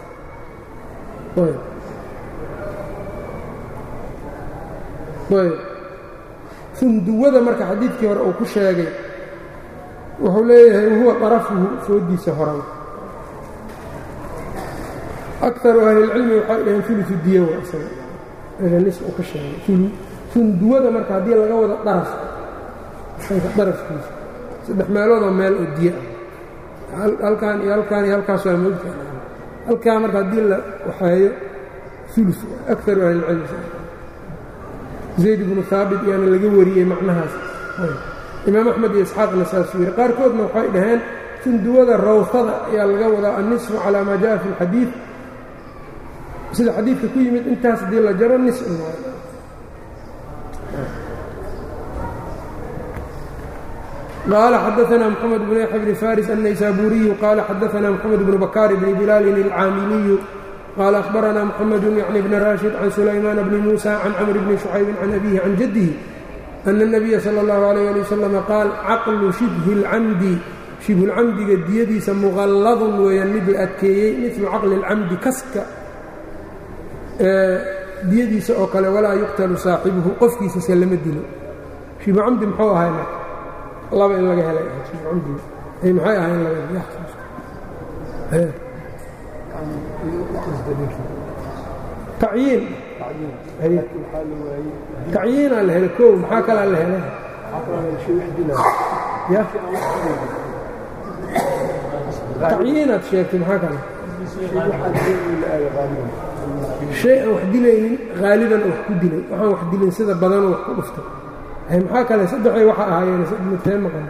funduwada marka xadiidkii hore uu ku sheegay wuxuu leeyahay wahuwa طarafuhu foodiisa horan akaru ahlilcilmi waxay dhaheen uluثu diyo waa isaga meesha nis uu ka sheegay funduwada marka haddii laga wado daraf darafkiisa saddex meeloodoo meel oo diyo ah halkan iyo halkaan iyo halkaas waa moogta halkaa marka haddii la waxeeyo ulu akaru ahlilcilmi zayd ibnu haabit yaana laga wariyey macnahaas imaam axmed iyo isxaaqna saasuu yidhi qaarkoodna waxay dhaheen funduwada rawhada ayaa laga wadaa annisfu calaa maa jaءa fi اlxadiid sida xadiidka ku yimid intaas haddii la jaro nis qaala xadaثna mxamed bn yaxya bni faris الnaysaburiyu qaala xadaثna mxamed bnu bakaar bni bilaalin اlcaamiliyu qaala akhbaranaa moxamedu yacni bni raashid can sulaymaana bni muusa can camr bni shucaybin can abihi can jaddihi ana الnabiya salى اllahu alayh ali wasalam qaal caqlu shibhi اlcamdi shibhulcamdiga diyadiisa muqalladun weeyaan mid la adkeeyey midlu caqli اlcamdi kaska diyadiisa oo kale walaa yuqtalu saaxibuhu qofkiisase lama dilo shibhucamdi muxuu ahay marka laba in laga helay shibhucamdiga ay maxay ahay in laga tacyiin tacyiinaa la helay kow maxaa kalaa la helay ya tacyiinaad sheegtay maxaa kale shay aan wax dilaynin haaliban wax ku dilay waxaan wax dilin sida badanoo wax ku dhuftay maxaa kale saddexay waxa ahaayeen mitee maqan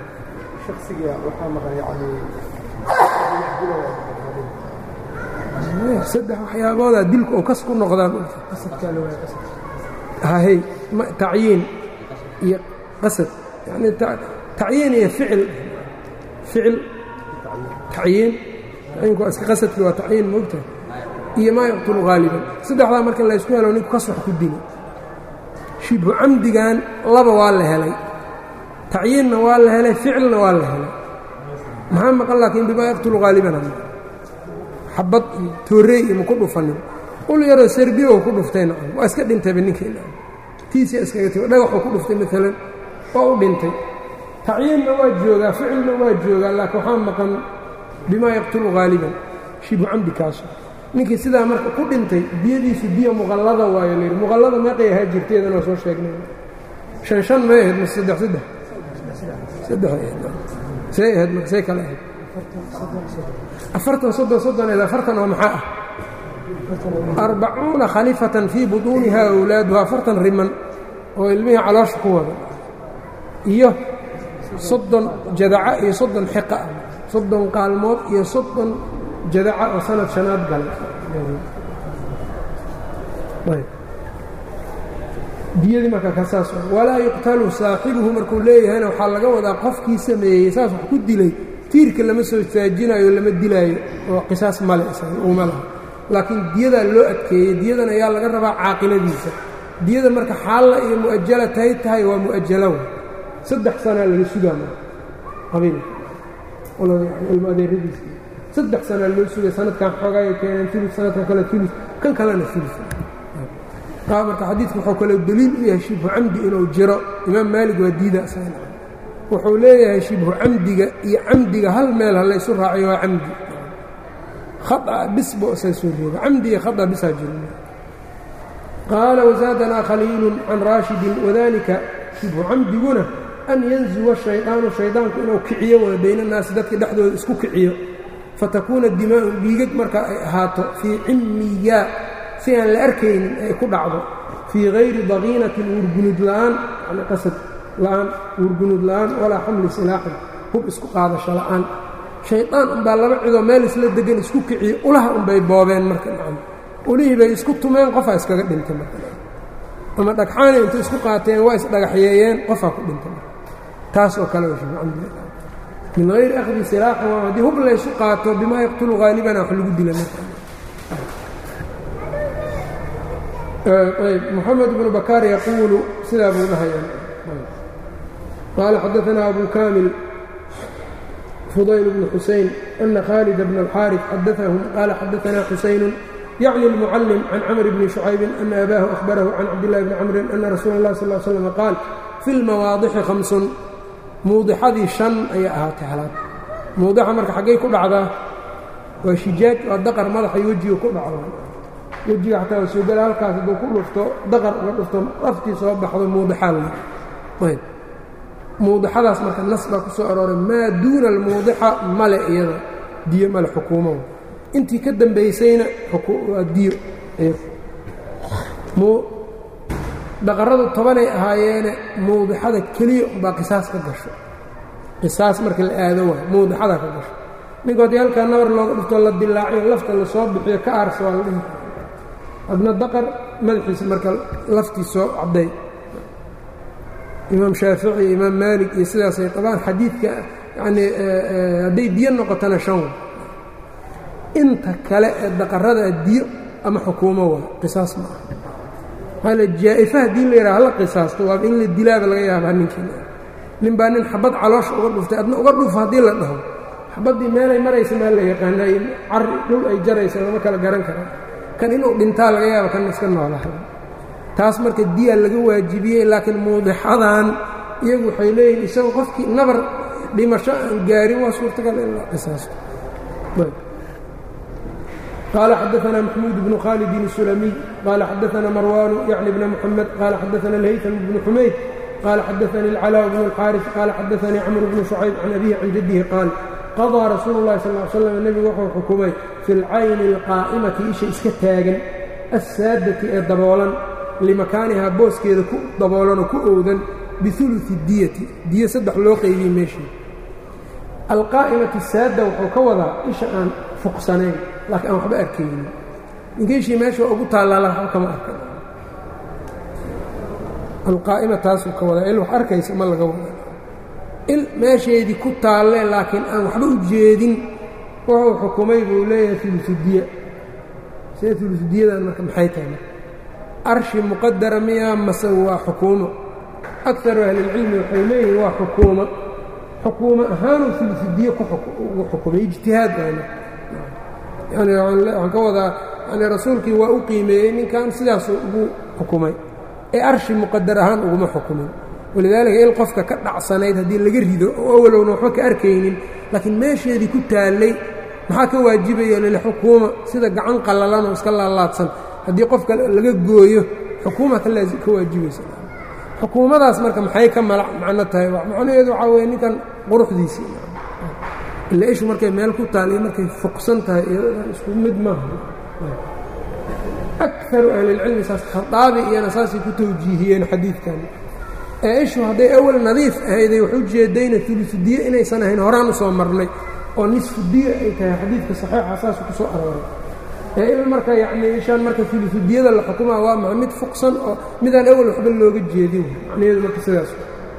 saddex waxyaaboodaa dilku oo kas ku noqdaan hay tacyiin iyo qasad yani tacyiin iyo ficil ficil tacyiin tacyiinku iska qasadkii waa tacyiin moogtahay iyo maa yaqtulu haaliban saddexdaa marka laysku helo ninku kas wax ku dili shibhu camdigan laba waa la helay tacyiinna waa la helay ficilna waa la helay maxaa maqan laakiin bimaa yaqtulu haaliban xabad iyo toorey iyo maku dhufanin ul yaroo serbiyo ku dhuftay nacam waa iska dhintayba ninkii tiisia iskaga tg dhagaxuu ku dhuftay maalan waa u dhintay tacyiinna waa joogaa ficilna waa joogaa laakiin waxaa maqan bimaa yaqtulu haaliban shibhu camdi kaasu ninkii sidaa marka ku dhintay diyadiisu diya muqallada waayo layidhi muqallada meeqay ahaa jirteedan waa soo sheegnay shan shan may ahayd mase saddex saddex saddex ahayd see ahayd marka see kale ahayd afartan soddon soddoneed afartan oo maxaa ah arbacuuna khalifatan fii butuuniha awlaaduha afartan riman oo ilmihii caloosha ku wada iyo soddon jadaca iyo soddon xiqa ah soddon qaalmood iyo soddon jadaca oo sanad shanaad galay diyadii marka ka saas walaa yuqtalu saaxibuhu markuu leeyahayna waxaa laga wadaa qofkii sameeyey saas wax ku dilay tiirka lama soo istaajinayo lama dilaayo oo qisaas male uma laha laakiin diyadaa loo adkeeyey diyadan ayaa laga rabaa caaqiladiisa diyada marka xaalla iyo mu'ajala tahay tahay waa mu'ajalow saddex sanaa laga sugaa marka qabiil ilmo adeeradiisa saddex sanaa loo sugay sanadkan xoogaaya keeneen ulu sanadkan kale ulu kan kalena ulu marka xadiidku wuxuu kaloo deliil u yahay shibhu camdi inuu jiro imaam maalig waa diida wuxuu leeyahay shibhu camdiga iyo camdiga hal meel ha laysu raaciyo waa camdi khaa bis bo isaa soo reeba camdi iyo khaa bisaa jiro qaala wasaadanaa khaliilun can raashidin wadalika shibhu camdiguna an yanzuwa shaydaanu shaydaanku inuu kiciyo wada baynannaasi dadka dhexdooda isku kiciyo fatakuuna dimaa'u dhiigag marka ay ahaato fii cimmiyaa si aan la arkaynin ay ku dhacdo fii hayri daqiinatin uurgunud la'aan yani qasad la'aan uurgunud la'aan walaa xamli silaaxin hub isku qaadasho la'aan shaydaan unbaa laba cidoo meel isla degan isku kiciyo ulaha unbay boobeen marka nacam ulihii bay isku tumeen qofaa iskaga dhintay marka ama dhagxaana intay isku qaateen waa isdhagaxyeeyeen qofaa ku dhintay marka taas oo kale min hayri akhdi silaaxin waa haddii hub laysu qaato bimaa yaqtulu haalibana wax lagu dila marka ayb moxamed bnu bakaar yaquulu sidaa buu dhahaya qaala xadaanaa abu kaamil fudayl bnu xuseyn ana khaalid bna alxaarif xadaahum qaala xadaanaa xusaynu yacni اlmucallim can camr bni shucaybin ana abaahu ahbarahu can cabdillahi bni camrin ana rasuula اllahi sal l slm qaal fi lmawaadixi hamsun muudixadii shan ayay ahaatay halaad muudixa marka xaggay ku dhacdaa waa shijaaj waa daqar madaxay wejiga ku dhacdaa wejiga xataa waa soogala halkaas hadduu ku dhufto daqar uga dhufto laftii soo baxdo muudixaa la ayb muudixadaas marka nas baa ku soo arooray maa duuna almuudixa male iyada diyo male xukuumo intii ka dambaysayna waa diyo dhaqaradu tobanay ahaayeene muudixada keliya umbaa qisaas ka gasho qisaas marka la aado waay muudixada ka gasho ninku haddii halkaa nabar looga dhuftoo la dilaaciyo lafta la soo bixiyo ka aarsa waa la dhihi adna daqar madaxiisa marka laftii soo cadday imaam shaafici iyo imaam maalik iyo sidaasay qabaan xadiidka yanii hadday diyo noqotona shan inta kale ee daqarada diyo ama xukuumo waa qisaas ma aha maala jaa'ifa haddii la yidhaha hala qisaasto waaba in la dilaaba laga yaabaa ninkiina nin baa nin xabad caloosha uga dhuftay adna uga dhufo haddii la dhaho xabaddii meelay maraysa maa la yaqaana cari dhul ay jaraysa lama kala garan kara kan inuu dhintaa laga yaaba kan iska noolaha taas marka diya laga waajibiyey laakiin muudixadan iyagu waxay leeyihin isagoo qofkii nabar dhimasho aan gaarin waa suurtagal in la qisaasto قال xدثنا محمود بن khالد السلمي قال xدثنا مروان يعني بن محمد قال xدثنا الهyثم بن حمayd قال xدثني العلاء بن الحارث قال xدثني cمر بن شhعيب عن أبيه عن جده قال qضىa رasuuل الlahi صلى اه علي sسلم nebigu wuxuu xukumay في الcayni الqاa'مati isha iska taagan الsaadati ee daboolan limakaanihaa booskeeda ku daboolanoo ku owdan biثuluثi diyati diyo saddex loo qeybiyey meeshii alqaa'imati saadda wuxuu ka wadaa isha aan fuqsanayn laakiin aan waxba arkaynin ninkiishii meesha ugu taallaa waxba kama arkan alqaa'ima taasuu ka wadaa il wax arkaysa ma laga wada il meesheedii ku taalle laakiin aan waxba u jeedin wuxuu xukumay buu leeyahay ulusudiya see ulusudiyadan marka maxay tahay marka arshi muqadara miyaa mase waa xukuumo akaru ahlilcilmi waxay leeyihin waa xukuumo xukuumo ahaanuu ulusudiye ugu xukumay ijtihaad baana yani waxaan ka wadaa yani rasuulkii waa u qiimeeyey ninkan sidaasuu ugu xukumay ee arshi muqadar ahaan uguma xukumin walidaalika il qofka ka dhacsanayd haddii laga rido oo awalowna waxba ka arkaynin laakiin meesheedii ku taallay maxaa ka waajibaya lilxukuuma sida gacan qallalan oo iska laalaadsan haddii qofka laga gooyo xukuuma ka waajibaysa xukuumadaas marka maxay ka malac macno tahay macnaheedu waxaa weye ninkan quruxdiisii ila ishu markay meel ku taal iyo markay fuqsan tahay iyadan isku mid maaha akaru ahlilcilmi saas khaaabi iyana saasay ku tawjiihiyeen xadiidkan ee ishu hadday awal nadiif ahayday wax u jeedayna ulusudiye inaysan ahayn horaan u soo marnay oo nisfudiye ay tahay xadiidka saxiixa saasu ku soo arooray ee il marka yacnii ishaan marka ulusudiyada la xukumaa waa maa mid fuqsan oo midaan awal waxba looga jeedin macnaheedu marka sidaas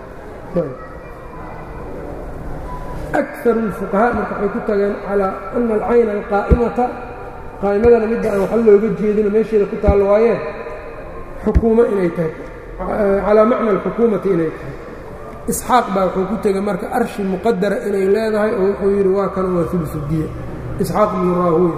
akaru اlfuqahaa marka waxay ku tageen calaa ana alcayna alqaa'imata qaa'imadana midda aan waxba looga jeedino meesheeda ku taallo waayeen xukuumo inay tahay calaa macna alxukuumati inay tahay isxaaq baa wuxuu ku tegey marka arshi muqadara inay leedahay oo wuxuu yidhi waa kan waa ulusudiya isxaaq bnu raahuya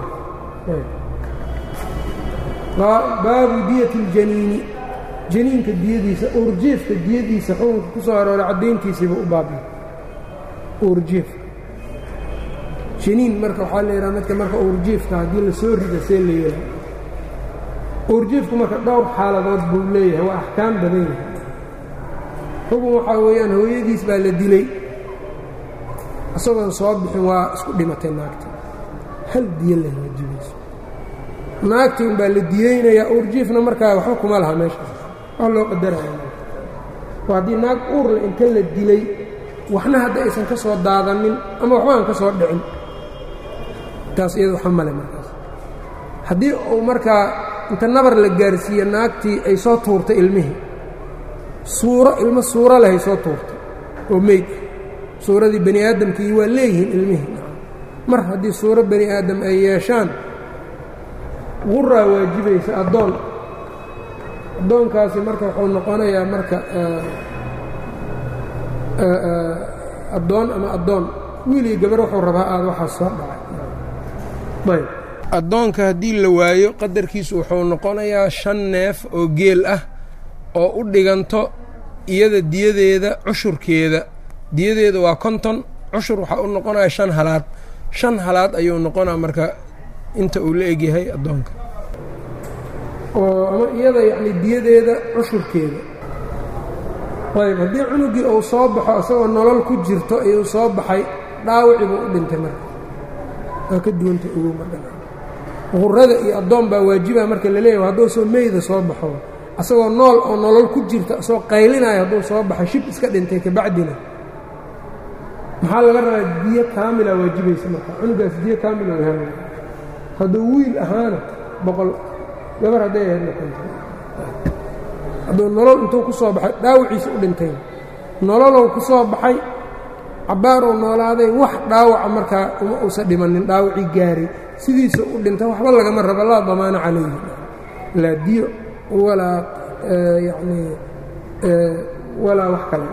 baabu diyati اljaniini janiinka diyadiisa uurjiefka diyadiisa xukunka ku soo arooray caddayntiisiiba u baabiya uurjiefka janiin marka waxaa la yidhaha midka marka uurjiefka haddii la soo rida see la yeelaa uurjiefku marka dhowr xaaladood buu leeyahay waa axkaam badan yahay xukun waxaa weeyaan hooyadiis baa la dilay isagoon soo bixin waa isku dhimatay naagta hal diyo leh waajibayso naagtii un baa la diyeynayaa uurjiifna markaa waxba kuma laha meeshaas wax loo qadaraya oo haddii naag uurle inta la dilay waxna hadda aysan ka soo daadanin ama waxba aan ka soo dhicin taas iyada waxa male markaas haddii uu markaa inta nabar la gaarsiiye naagtii ay soo tuurtay ilmihii suuro ilmo suuro lehay soo tuurtay oo meyd ah suuradii bani aadamkii waa leeyihiin ilmihii mar haddii suuro bani aadam ay yeeshaan quraa waajibaysa addoon addoonkaasi marka wuxuu noqonayaa marka addoon ama addoon wiilii gabar wuxuu rabaa aad waxaa soo dhacay ayb addoonka haddii la waayo qadarkiisu wuxuu noqonayaa shan neef oo geel ah oo u dhiganto iyada diyadeeda cushurkeeda diyadeeda waa konton cushur waxaa u noqonaya shan halaad shan halaad ayuu noqonaa marka inta uu la egyahay addoonka oo ama iyada yacni diyadeeda cushurkeeda ayb haddii cunugii uu soo baxo isagoo nolol ku jirto ayuu soo baxay dhaawici buu u dhintay marka waa ka duwanta ugu madhan qurada iyo addoon baa waajiba marka la leeyahy hadduu soo meyda soo baxo asagoo nool oo nolol ku jirta isagoo qaylinayo hadduu soo baxo shib iska dhintay kabacdina maxaa laga rabaa diyo kaamila waajibaysa marka cunugaas diyo kaamila wahaamay hadduu wiil ahaana boqol gabar hadday ahayd noqonta hadduu nolol intuu ku soo baxay dhaawiciisa u dhintay nololow ku soo baxay cabbaaruu noolaaday wax dhaawaca markaa uma uusan dhimanin dhaawacii gaaray sidiisa u dhinta waxba lagama rabo laa damaano calayhi laa diyo walaa yacnii walaa wax kale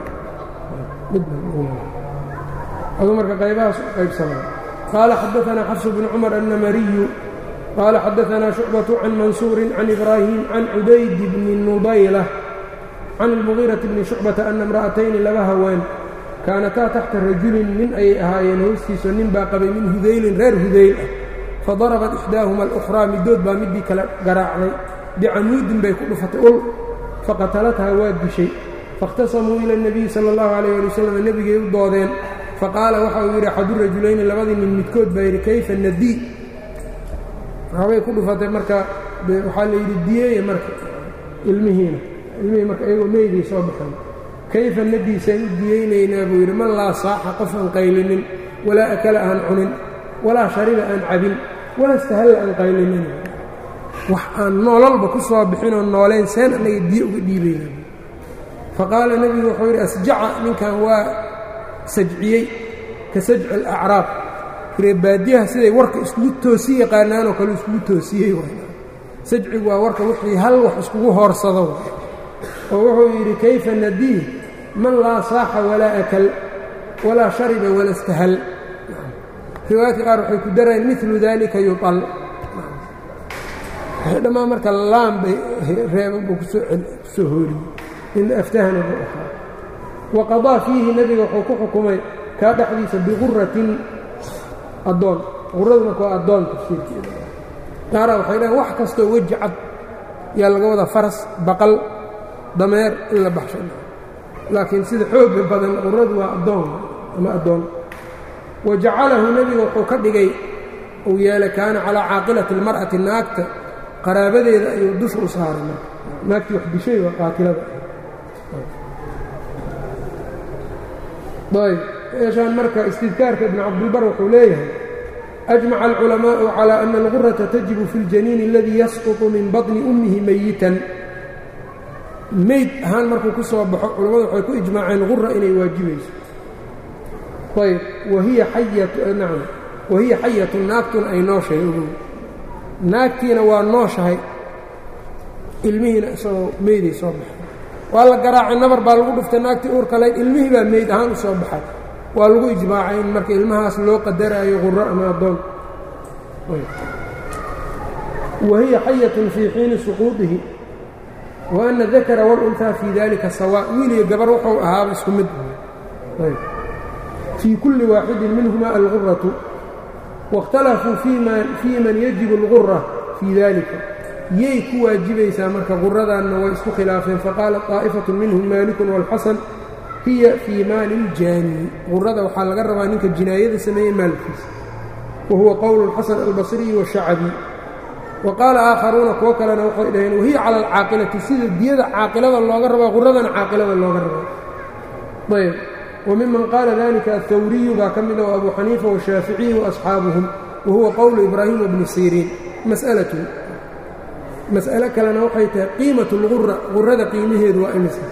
aduu marka qaybahaas u qaybsamaya qaala xadaanaa xafsu bnu cumar annamariyu qaala xadaanaa shucbatu can mansuurin can ibraahim can cubayd bni nubayla can ilmugiirati bni shucbata ana imra'atayni laba haween kaanataa taxta rajulin nin ayay ahaayeen hoostiiso nin baa qabay min hudaylin reer hudayl ah fadarabat ixdaahuma alukhraa middood baa middii kale garaacday bicamuudin bay ku dhufatay ul faqatalathaa waa dishay faاkhtasamuu ila اnebiyi sala اllahu alayh ali wasalam nebigay u doodeen faqaala waxa uu yidhi axadu rajulayni labadii nin midkood baa yidhi kayfa nadii waxbay ku dhufatay marka waxaa la yidhi diyeeye marka ilmihiina ilmihii marka iyagoo meyday soo baxeen kayfa nadiisaan u diyeynaynaa buu yidhi man laa saaxa qof aan qaylinin walaa akala aan cunin walaa shariba aan cabin walaa istahalla aan qaylinin wax aan noololba ku soo bixinoo nooleyn seen annaga diyo uga dhiibaynaa faqaala nebigu wuxuu yidhi asjaca ninkan waa sajciyey ka sajci alacraab reebaadiyaha siday warka iskugu toosi yaqaanaanoo kale iskugu toosiyey sajcigu waa warka wixii hal wax iskugu hoorsado oo wuxuu yidhi kayfa nadiih man laa saaxa walaa akal walaa shariba wala istahal riwaayadka qaar waxay ku darayeen milu dalika yual dhammaan marka laan bay reeban buu kusoo hooriyey in aftahana buu ahaa wa qadaa fiihi nebiga wuxuu ku xukumay kaa dhexdiisa biquratin addoon quradu marka waa addoon tafsiirkeeda qaara waxay dhahen wax kastoo weji cad yaa laga wadaa faras baqal dameer in la baxsho laakiin sida xooga badan quradu waa addoon ama addoon wa jacalahu nebiga wuxuu ka dhigay uu yeelay kaana calaa caaqilati اlmar'ati naagta qaraabadeeda ayuu dusha u saaray marka naagtii wax dishay waa qaatilada ayb meeshaan marka istidkaarka ibnu cabdilbar wuxuu leeyahay ajmaca alculamaa'u calaa ana algurata tajibu fi اljaniini aladii yasquطu min baطni ummihi meyitan meyd ahaan markuu ku soo baxo culammadu waxay ku ijmaaceen gura inay waajibayso ayb wahiya xayatnacam wahiya xayatu naagtuna ay nooshahay ogow naagtiina waa nooshahay ilmihiina isagoo meyday soo baxay waa la garaacay nabar baa lagu dhuftay naagtii uurka layd ilmihii baa meyd ahaan u soo baxay waa lagu ijmaacay in marka ilmahaas loo qadaraayo quro ama addoon wahiya xayatun fii xiini suquudihi wa ana dakara wاlunhaa fii dalika sawaa wiiliyo gabar wuxuu ahaaba isku mid fii kulli waaxidin minhuma alguratu waاkhtalafuu fii man yajibu اlgura fii dalika yay ku waajibaysaa marka quradanna way isku khilaafeen faqaala طaa'ifatu minhum maalikun wاlxasan hiya fii maali اljaani qurada waxaa laga rabaa ninka jinaayada sameeyey maalkiisa wa huwa qowlu اlxasan albasriyi wالshacbi wa qaala aakharuuna kuwo kalena waxay dhaheen wahiya cala alcaaqilati sida diyada caaqilada looga rabaa quradana caaqilada looga rabaa ayb wa miman qaala dalika aلhawriyu baa ka mida wa abu xaniifa washaaficiyi waasxaabuhum wa huwa qowlu ibraahima bni siriin mas'alatu mas'alo kalena waxay tahay qiimat اlgura qurada qiimaheedu waa imisa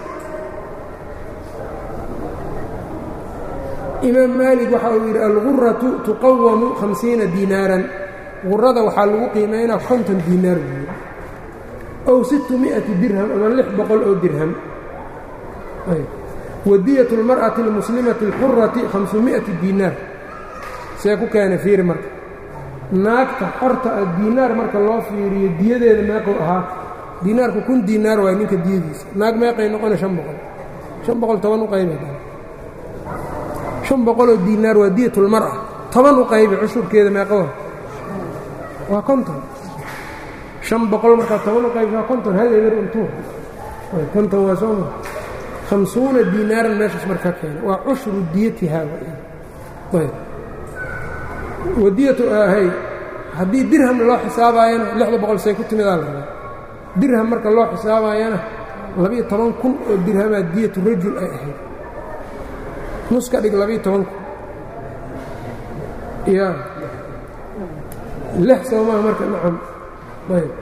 imaam maalik waxa uu yidhi alguratu tuqawamu hamsiina diinaaran qurada waxaa lagu qiimaynaa konton diinaar buuyi ow sittu mi'ati dirham ama lix boqol oo dirham wadiyatu اlmar'ati اlmuslimati اlxurati hamsumi'ati diinaar see ku keena fiiri marka naagta xorta ah diinaar marka loo fiiriyo diyadeeda meequu ahaa diinaarku kun diinaar waay ninka diyadiisa naag meeqay noqona shan boqol shan boqol toban u qayba shan boqoloo diinaar waa diyatulmar'a toban u qaybi cushurkeeda meeqoa waa konton shan boqol markaa toban u qaybi waa konton hal eber untuu konton waa sooma hamsuuna diinaaran meeshaas marka keena waa cushru diyatihaa ayb wadiyatu ahay haddii dirham loo xisaabaayana lixda boqol say ku timidaa la rabaa dirham marka loo xisaabaayana labiyo toban kun oo dirhamaa diyatu rajul ay ahayd nus ka dhig labiyo toban kun ya lix soomaha marka nacam ayb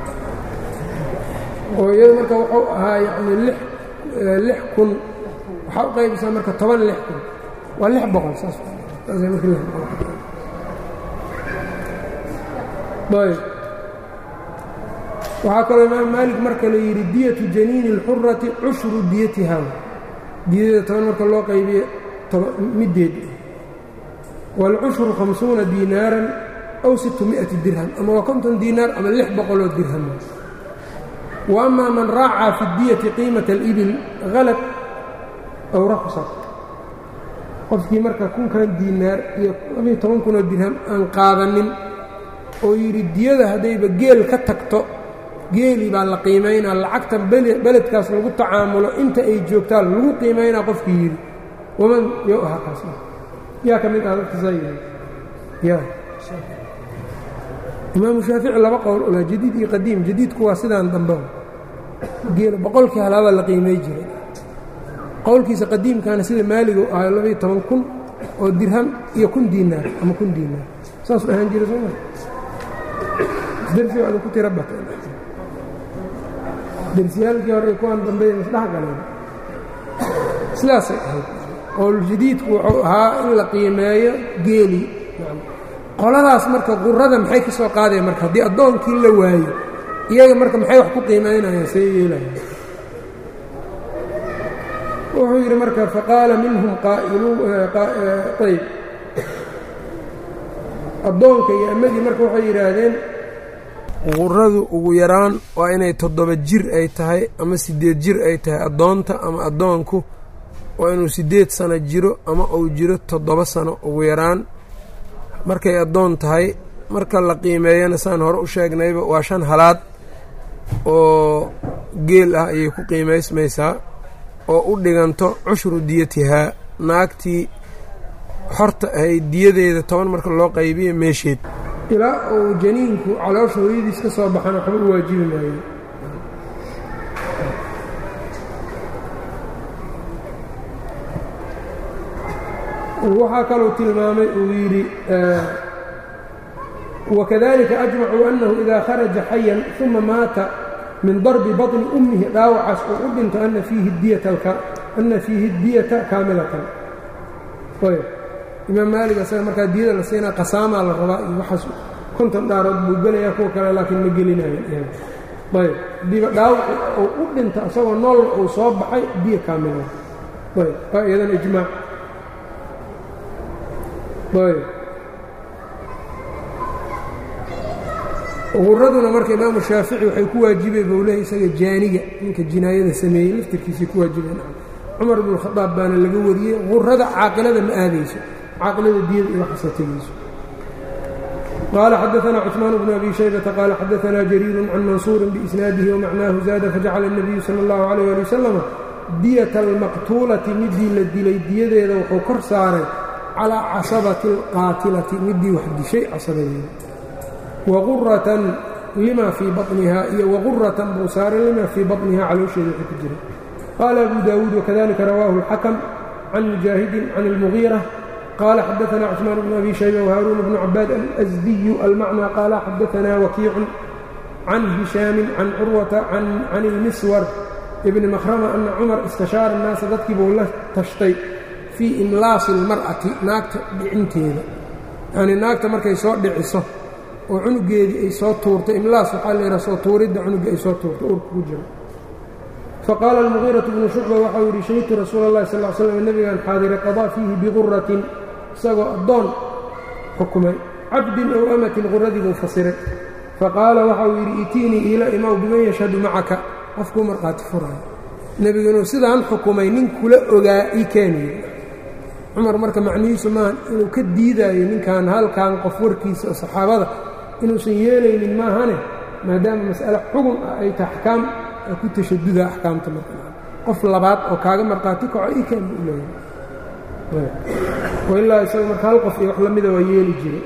oo iyada marka wuxuu ahaa yacni lix lix kun waxaa u qaybisaa marka toban lix kun waa lix boqol saas saasay marka lix boqol ayb waxaa kaloo imaam maalik marka la yidhi diyatu janiini اlxurati cushru diyatiha diyadeeda toban marka loo qaybiyo middeed wاlcushru hamsuuna diinaaran aw situ miati dirham ama waa konton diinaar ama lix boqoloo dirham wa ama man raacaa fi diyati qiimata اlibil halad aw raksad qofkii marka kunkan diinaar iyo labiyo toban kunoo dirham aan qaadanin oo yidhi diyada haddayba geel ka tagto geelii baa la qiimaynaa lacagta beledkaas lagu tacaamulo inta ay joogtaan lagu qiimaynaa qofkii yidhi waman yo ahaa kaas yaa ka mid ah dadkasaa yidhi ya imaamu shaafici laba qowl olaa jadiid iyo qadiim jadiidku waa sidaan dambe geela boqolkii halaabaa la qiimay jiray qowlkiisa qadiimkaana sida maaligu ahay labaiyo toban kun oo dirham iyo kun diinaar ama kun diinaar saasuu ahaan jira sooma dersi waada ku tira bateen dersiyaalkii hore kuwaan dambeeya masdhex galeen sidaasay ahayd qowljadiidku wuxuu ahaa in la qiimeeyo geelii qoladaas marka qurada maxay ka soo qaadaya marka haddii addoonkii la waayo iyaga marka maxay wax ku qiimaynayaan see yeelayaan wuxuu yidhi marka faqaala minhum ayb addoonka iyo amadii marka waxay yidhaahdeen quradu ugu yaraan waa inay toddoba jir ay tahay ama siddeed jir ay tahay addoonta ama addoonku waa inuu siddeed sano jiro ama uu jiro toddoba sano ugu yaraan markay addoon tahay marka la qiimeeyana saan hore u sheegnayba waa shan halaad oo geel ah ayay ku qiimaysmaysaa oo u dhiganto cushru diyatihaa naagtii xorta ahayd diyadeeda toban marka loo qaybiyo meesheed ilaa uu janiinku caloosha hooyadiis ka soo baxana waxba u waajibi maayo waxaa kaluu tilmaamay uu yidhi wakadalika ajmacuu annahu idaa kharaja xayan uma maata min darbi baطni ummihi dhaawacaas oo u dhinto ana fiihi diyata kaamilatan imaam maalig asaga markaa diyada la siinaa qasaamaa la rabaa iyo waxaas konton dhaarood buu gelayaa kuwa kale laakiin ma gelinayo ayb diba dhaawaci oo u dhinta isagoo nool uu soo baxay diya kaamila ayb waa iyadan ijmaac ayb quraduna marka imaamu shaafici waxay ku waajibeen buu leehay isaga jaaniga ninka jinaayada sameeyey laftirkiisay ku waajibeen cumar ibnu khadaab baana laga wariyey qurada caaqilada ma aadayso caaqilada diyada iyo waxaasa tegayso qaala xadaanaa cuثmaan bnu abi shaybata qaala xadaanaa jariiru can mansuurin biisnaadihi wamacnaahu zaada fajacala الnabiyu salى اllahu عalيh ali wasalam diyata almaqtuulati midii la dilay diyadeeda wuxuu kor saaray calىa casabati اlqaatilati midii wax dishay casabadeeda waquratan lima fii baطniha iyo waquratan buu saaray lima fii baطniha caloosheeda wxuu ku jiray qaala abu daawuud wakadalika rawaahu اlxakm can mujaahidin can اlmugiira qaala xadaana cثmaan bnu abi shayba whaaruun bnu cabaad alasdiyu almacnى qaala xadaana wakiicun can hishaamin can curwata can اlmiswar ibni makhrama ana cumar istashaara الnaasa dadkii buu la tashtay fii imlaasi اlmar'ati naagta dhicinteeda yanii naagta markay soo dhiciso oo cunugeedii ay soo tuurto imlaas waxaa la yidhaha soo tuuridda cunuga ay soo tuurto urka ku jiro faqaala almugiiraةu bnu shucba waxau yidhi shahidtu rasuula اllahi sal l slam nebigan xaadiray qadaa fiihi biquratin isagoo addoon xukumay cabdin ow amatin quradii buu fasiray faqaala waxau yidhi itiinii iila imaw biman yashhadu macaka qofkuu markhaati furaayo nebigu inuu sidaan xukumay nin kula ogaa ii keeniyo cumar marka macnihiisu maaha inuu ka diidaayo ninkan halkan qof warkiisa oo saxaabada inuusan yeelaynin maahane maadaama mas'ale xugun ah ay tahay axkaam ku tashaduda axkaamta marka qof labaad oo kaaga markhaati kaco ii keen buu leeyahay ilaa isaga marka hal qof iyo wax lamida waa yeeli jiray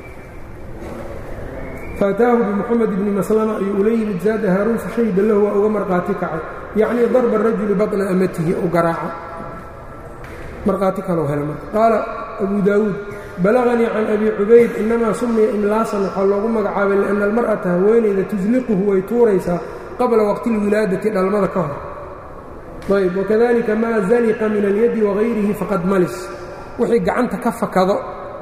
faataahu bimuxamed ibni maslama ayuu ula yimid zaada haaruun fashahida lahu waa uga markhaati kacay yacnii darba rajuli baطna amatihi u garaaca markhaati kalou hela marka qaala abu daawuud balaganii can abi cubayd inamaa sumiya imlaasan waxaa loogu magacaabay lianna almar'ata haweenayda tusliquhu way tuuraysaa qabla waqti اlwilaadati dhalmada ka hor ayb wakadalika maa zaliqa min alyadi wagayrihi faqad malis wixii gacanta ka fakado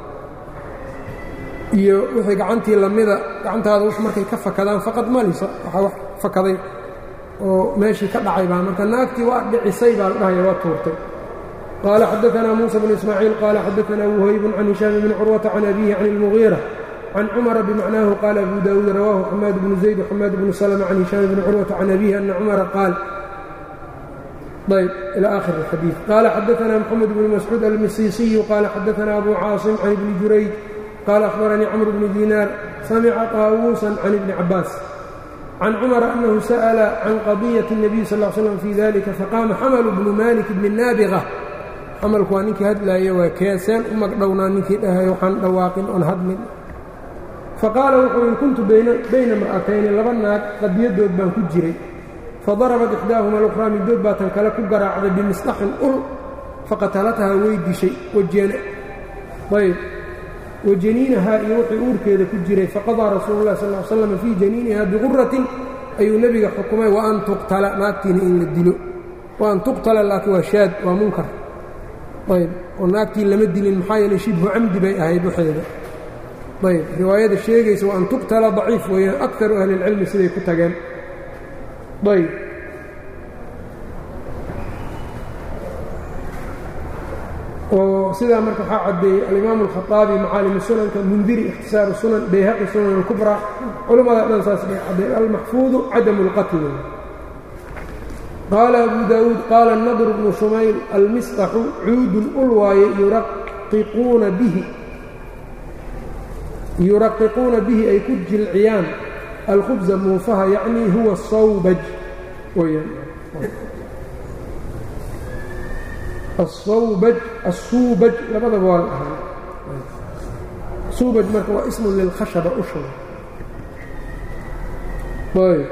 iyo wixii gacantii lamida gacantaada w markay ka fakadaan faqad malisa waxaa wax fakaday oo meeshii ka dhacay baa marka naagtii waa dhicisay baa la dhahaya waa tuurtay qaala xadaanaa muusa bn ismaaciil qaala xadaanaa wuhaybun can hishaam bni curwata can abihi can اlmugiira can cumara bimacnaahu qaala abu daawuud rawaahu xamaad bnu zayd wxamaad bnu slma can hishaam bni curwata can abihi ana cumara qaal ayb ilى akhir اxadiiث qaala xadaanaa mxamed bn mascuud almisiisiyu qaala xadaanaa abu caasim can ibni jurayj qaala akhbaranii cmr bni diinaar samica طaawuusan can ibni cabaas can cumara annahu sa'la can qadiyaةi الnabiy sal ا slm fii dalika faqaama xamalu bnu malik bni naabiqa xamalku waa ninkii hadlaaya waa keeseen u magdhownaa ninkii dhahay waxaan dhawaaqin oon hadlin faqaala wuxuu yidhi kuntu bayna mar'atayni laba naag qadiyadood baan ku jiray fadarabat ixdaahuma alukhraa middood baa tan kale ku garaacday bimisdaxin ul faqatalathaa way dishay ayb wajaniinahaa iyo wixii uurkeeda ku jiray faqadaa rasuulu lah sal slam fii janiiniha biquratin ayuu nebiga xukumay wa an tuqtala naagtiina in la dilo wa an tuqtala laakiin waa shaad waa munkar ayb oo naagtii lama dilin maxaa yeeley shibhu camdi bay ahayd waxeeda ayb riwaayada sheegaysa wa an tuqtala daciif weeyaan akaru ahli اlcilmi siday ku tageen ayb oo sidaa marka waxaa caddeeyey alimaamu alkhaطaabi macaalimu sunanka mundiri ikhtisaaru sunan bayhaqi sunan اlkubraa culammada dhan saas bay caddeey almaxfuudu cadamu اlqatl qaala abu daawuud qaala nadr bnu shumayl almisطaxu cuudun ul waaye yuraqiquuna bihi yuraqiquuna bihi ay ku jilciyaan alkhubza muufaha yacnii huwa sawbaj weyaan asawbaj assuubaj labadaba waa la ahaa suubaj marka waa ismun lilkhashaba usha ayb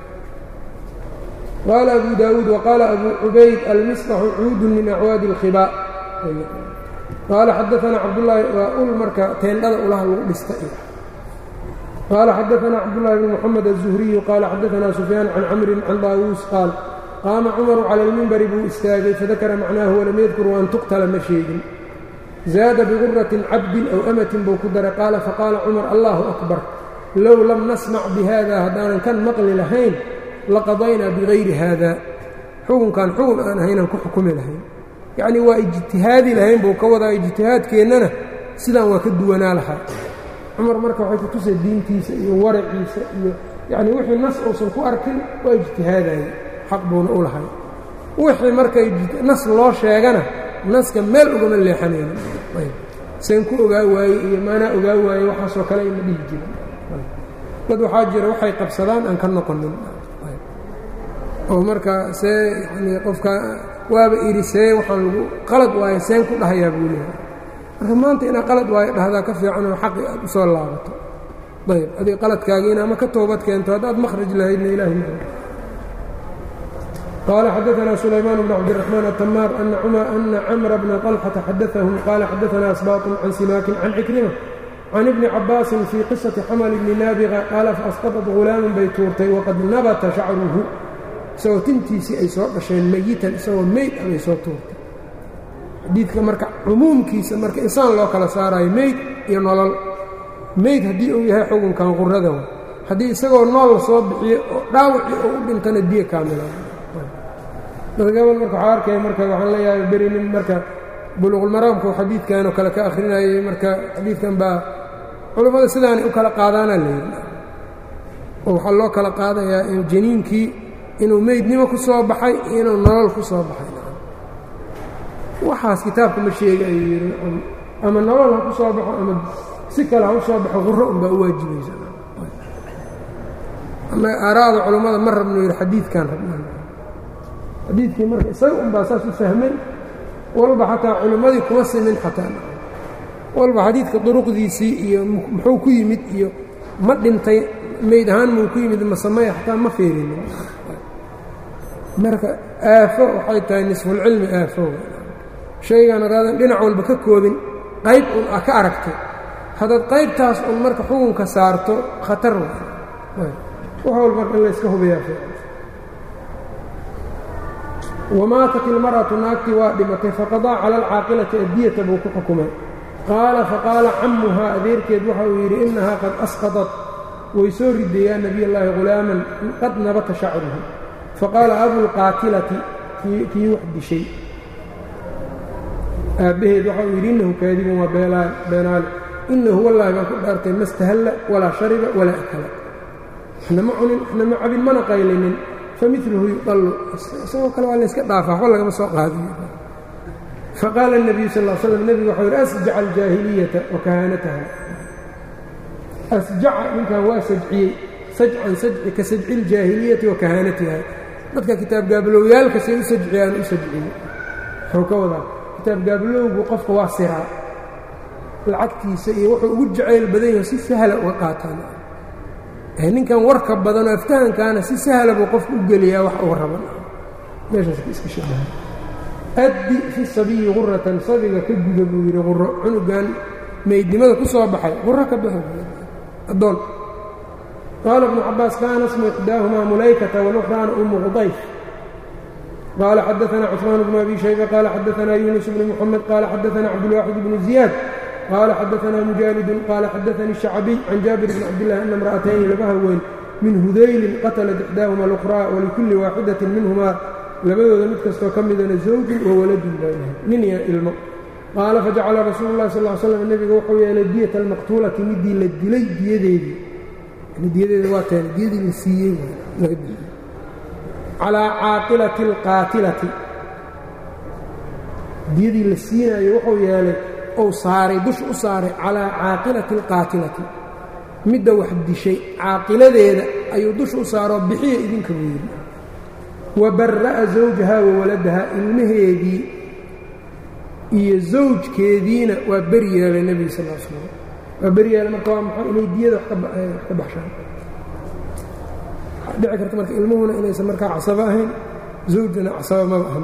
qaala abu daawuud waqaala abu cubayd almisطaxu cuudun min acwaadi اlkhibaa qaala xadaanaa cabdulaahi waa ul marka teendhada ulaha lagu dhista qaala xadaanaa cabdullahi bn moxamed aلzuhriyu qaala xadaanaa sufyaan can camrin can daawuus qaal qaama cumaru cala almimbari buu istaagay fadakara macnaahu walam yadkur waan tuqtala ma sheegin zaada biguratin cabdin aw amatin buu ku daray qaala faqaala cumar allahu akbar low lam nasmac bihada haddaanan kan maqli lahayn laqadaynaa bigayri haada xukunkan xugun aan ahaynaan ku xukumi lahayn yacnii waa ijtihaadi lahayn buu ka wadaa ijtihaadkeennana sidaan waa ka duwanaa lahaa cumar marka waxay kutusay diintiisa iyo waraciisa iyo yacnii wixii nas uusan ku arkin waa ijtihaadaya xaq buuna u lahay wixii marka nas loo sheegana naska meel ugama leexanayna seen ku ogaa waaye iyo maanaa ogaa waaye waxaasoo kale ima dhihi jirin dad waxaa jira waxay qabsadaan aan ka noqonin oo marka see yanii qofka waaba idhi see waxaan lagu qalad waayo seen ku dhahayaa buu leehay marka maanta inaad qalad waayo dhahdaa ka fiicanoo xaqi aad u soo laabato ayb adig qaladkaagiina ama ka toobad keento haddaad makhraj lahaydna ilaahi ma qaala xadaanaa sulaymaan bn cabdiraxmaan atamaar ana camra bna طalxata xadaahum qaala xadaanaa asbaaطun can simaakin can cikrima can ibni cabaasin fii qisati xamal ibni naabiqa qaala faasqaطat hulaaman bay tuurtay waqad nabata shacruhu isagoo tintiisii ay soo dhasheen meyitan isagoo meyd ah bay soo tuurtay xadiidka marka cumuumkiisa marka insaan loo kala saarayo meyd iyo nolol meyd haddii uu yahay xukunkan qurada wa haddii isagoo nool la soo bixiyo oo dhaawacii oo u dhintana diya kaamila dad gabal marka waxaa arkaya marka waxaan leeyahay beri nin marka buluuqulmaraamku xadiidkanoo kale ka akhrinayay marka xadiidkan baa culammada sidaanay u kala qaadaana layidhi oo waxaa loo kala qaadayaa janiinkii inuu meydnimo ku soo baxay iyo inuu nolol ku soo baxay waxaas kitaabka ma sheega ayuu yidhi ama nolol ha ku soo baxo ama si kale ha u soo baxo qurro unbaa u waajibaysa aaraada culammada ma rabno yidhi xadiidkan rabnaan xadiidkii marka isaga unbaa saas u fahmay walba xataa culimmadii kuma simin xataa walba xadiidka duruqdiisii iyo muxuu ku yimid iyo ma dhintay meyd ahaan muu ku yimid masamaya xataa ma feerinin marka aafo waxay tahay nisfulcilmi aafo shaygan hadaadan dhinac walba ka koobin qayb un a ka aragtay haddaad qaybtaas un marka xukunka saarto khatar wax walba marka in layska hubayaa wamaatat ilmar'atu naagtii waa dhimatay faqadaa cala alcaaqilati addiyata buu ku xukumay qaala faqaala cammuhaa adeerkeed waxa uu yidhi innahaa qad asqadat way soo riday yaa nebiy allaahi hulaaman qad nabata shacruhu faqaala abulqaatilati kii wax dishay aabbaheed waxa uu yidhi innahu kaadibun waa beenaale innahu wallaahi baan ku dhaartay ma stahalla walaa shariba walaa akala waxna ma cunin waxna ma cabin mana qaylinin familuhu yuqallu isagoo kale waa layska dhaafa waxba lagama soo qaadiyo faqaala الnabiyu sal slam nebigu waxau yidhi asjaca aljaahiliyata wa kahaanataha asjaca ninkan waa sajciyey sajcan sajci ka sajci اljaahiliyati wa kahaanatiha dadka kitaab gaabaloowyaalka say u sajciyaan u sajciyey wuxuu ka wadaa kitaab gaabalowgu qofka waa siraa lacagtiisa iyo wuxuu ugu jacayl badan yaho si sahla uga qaataan ninkan warka badanoo aftahankaana si sahla buu qofku u geliyaa wax uu raban meeshaas iska shabaha addi fi sabiyi quratan sabiga ka guda buu yidhi quro cunugan meydnimada ku soo baxay quro ka bixi addoon qaala ibnu cabaas kaana smu ixdaahumaa mulaykata walukhraana umu qudayf qaala xadaana cusmaan bnu abi shayba qaala xadaana yuunus bnu muxamed qaala xadaana cabdulwaaxid bnu ziyaad qaala xadaana mujaalidun qaala xadaanii shacbiy can jaabir bni cabdillahi ana imra'atayni laba haween min hudaylin qatalat ixdaahuma alukhraa walikulli waaxidatin minhumaa labadooda mid kastoo ka midana zawjun wa waladun baa yahay nin iyo ilmo qaala fajacala rasuulu llahi sal slam nebiga wuxuu yeelay diyata almaqtuulati midii la dilay diyadeedii diyadeeda waa teena diyadii la siiyey calaa caaqilati alqaatilati diyadii la siinayo wuxuu yeelay ou saaray dusha u saaray calaa caaqilati alqaatilati midda wax dishay caaqiladeeda ayuu dusha u saaroo bixiya idinka buu yidhi wa barra'a zawjaha wa waladaha ilmaheedii iyo zawjkeediina waa beri yeelay nebiga sal l slam waa beri yeelay marka waa maxaa inay diyada wax ka baxshaan dhici karta marka ilmuhuna inaysan markaa casabo ahayn zawjuna casabo maba ahan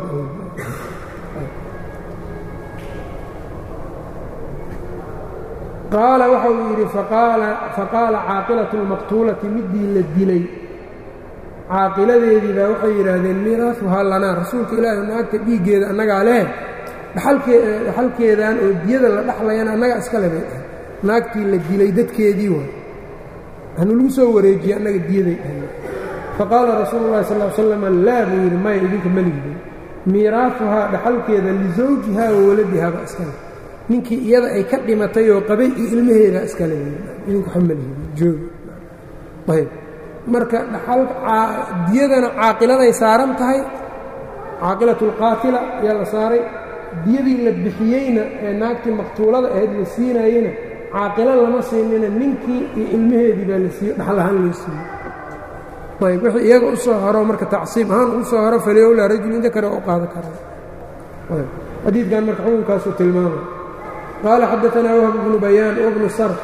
qaala waxa uu yidhi faqaala caaqilatu اlmaqtuulati midii la dilay caaqiladeedii baa waxay yidhaahdeen miiraafuhaa lanaa rasuulka ilaahi naagta dhiiggeeda annagaa leh dhaxalkeedan oo diyada la dhaxlayana annagaa iska lebay ah naagtii la dilay dadkeedii waay hanu lagu soo wareejiyey annaga diyaday dhahay faqaala rasuulu llahi sal slam laa buu yidhi maya idinka maligidin miiraafuhaa dhaxalkeeda lisawjihaa wa waladihaa baa iska leh ninkii iyada ay ka dhimatay oo qabay iyo ilmaheeda iskale idinku xamalihijoogi ayb marka diyadana caaqiladay saaran tahay caaqilatu اlqaatila ayaa la saaray diyadii la bixiyeyna ee naagtii maqtuulada ahayd la siinayeyna caaqilo lama siinina ninkii iyo ilmaheedii baa la siiye dhaxal ahaan loo siiyey ayb wixii iyaga u soo haro marka tacsiib ahaan u soo haro faliyowla rajulin dakara u qaadan karaa xadiidkan marka xukunkaasuu tilmaamay qال xdثna وهب بن بيان وبن sرف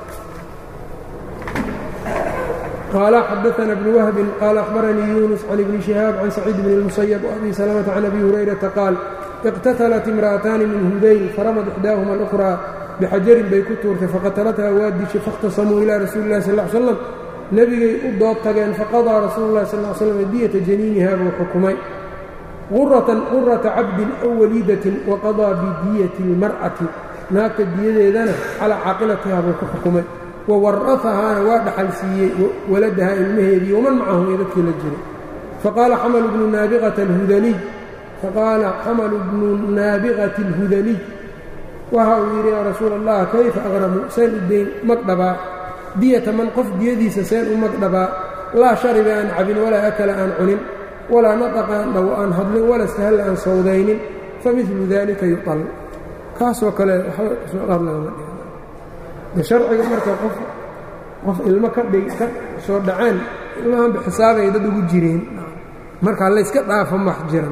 qال xdثna بن وهب qال أخبرنيi يuنس عن بن شهاaب عن سعيد بن المسيب وأbي سلمة عن أbي هريرةa qاaل اqتتلت امرأتاni min hudayl فرمd إحdاahma الأخرى بxajarin bay ku tuurtay faqatalatha waa dishay faاkhtasamuu ilى rasuuli الlahi sl اه ل sلم nebigay u dood tageen faqaضىa rasuul الlahi sl اه sلم diyةa janiiniha buu xukumay qurata cabdin أw waliidaةi وaqaضىa bidiyة الmarأةi naagta diyadeedana calaa caaqilatiha buu ku xukumay wa wara'ahaana waa dhaxal siiyey waladaha ilmaheedii waman macahum iyo dadkii la jiray faqaala xamalu bnu naabiqati alhudaliy faqaala xamalu bnu naabiqati alhudaliy waxa uu yidhi yaa rasuula allah kayfa aqramu seen u dayn magdhabaa diyata man qof diyadiisa seen u magdhabaa laa shariba aan cabin walaa akala aan cunin walaa nataqa aan dhawo aan hadlin walaa istahalla aan sawdaynin famidlu dalika yuqal kaasoo kale waxba sooqaad lagama dhiga sharciga marka qof qof ilmo ka dhig ka soo dhaceen ilmahanba xisaabay dad ugu jireen marka layska dhaafo max jira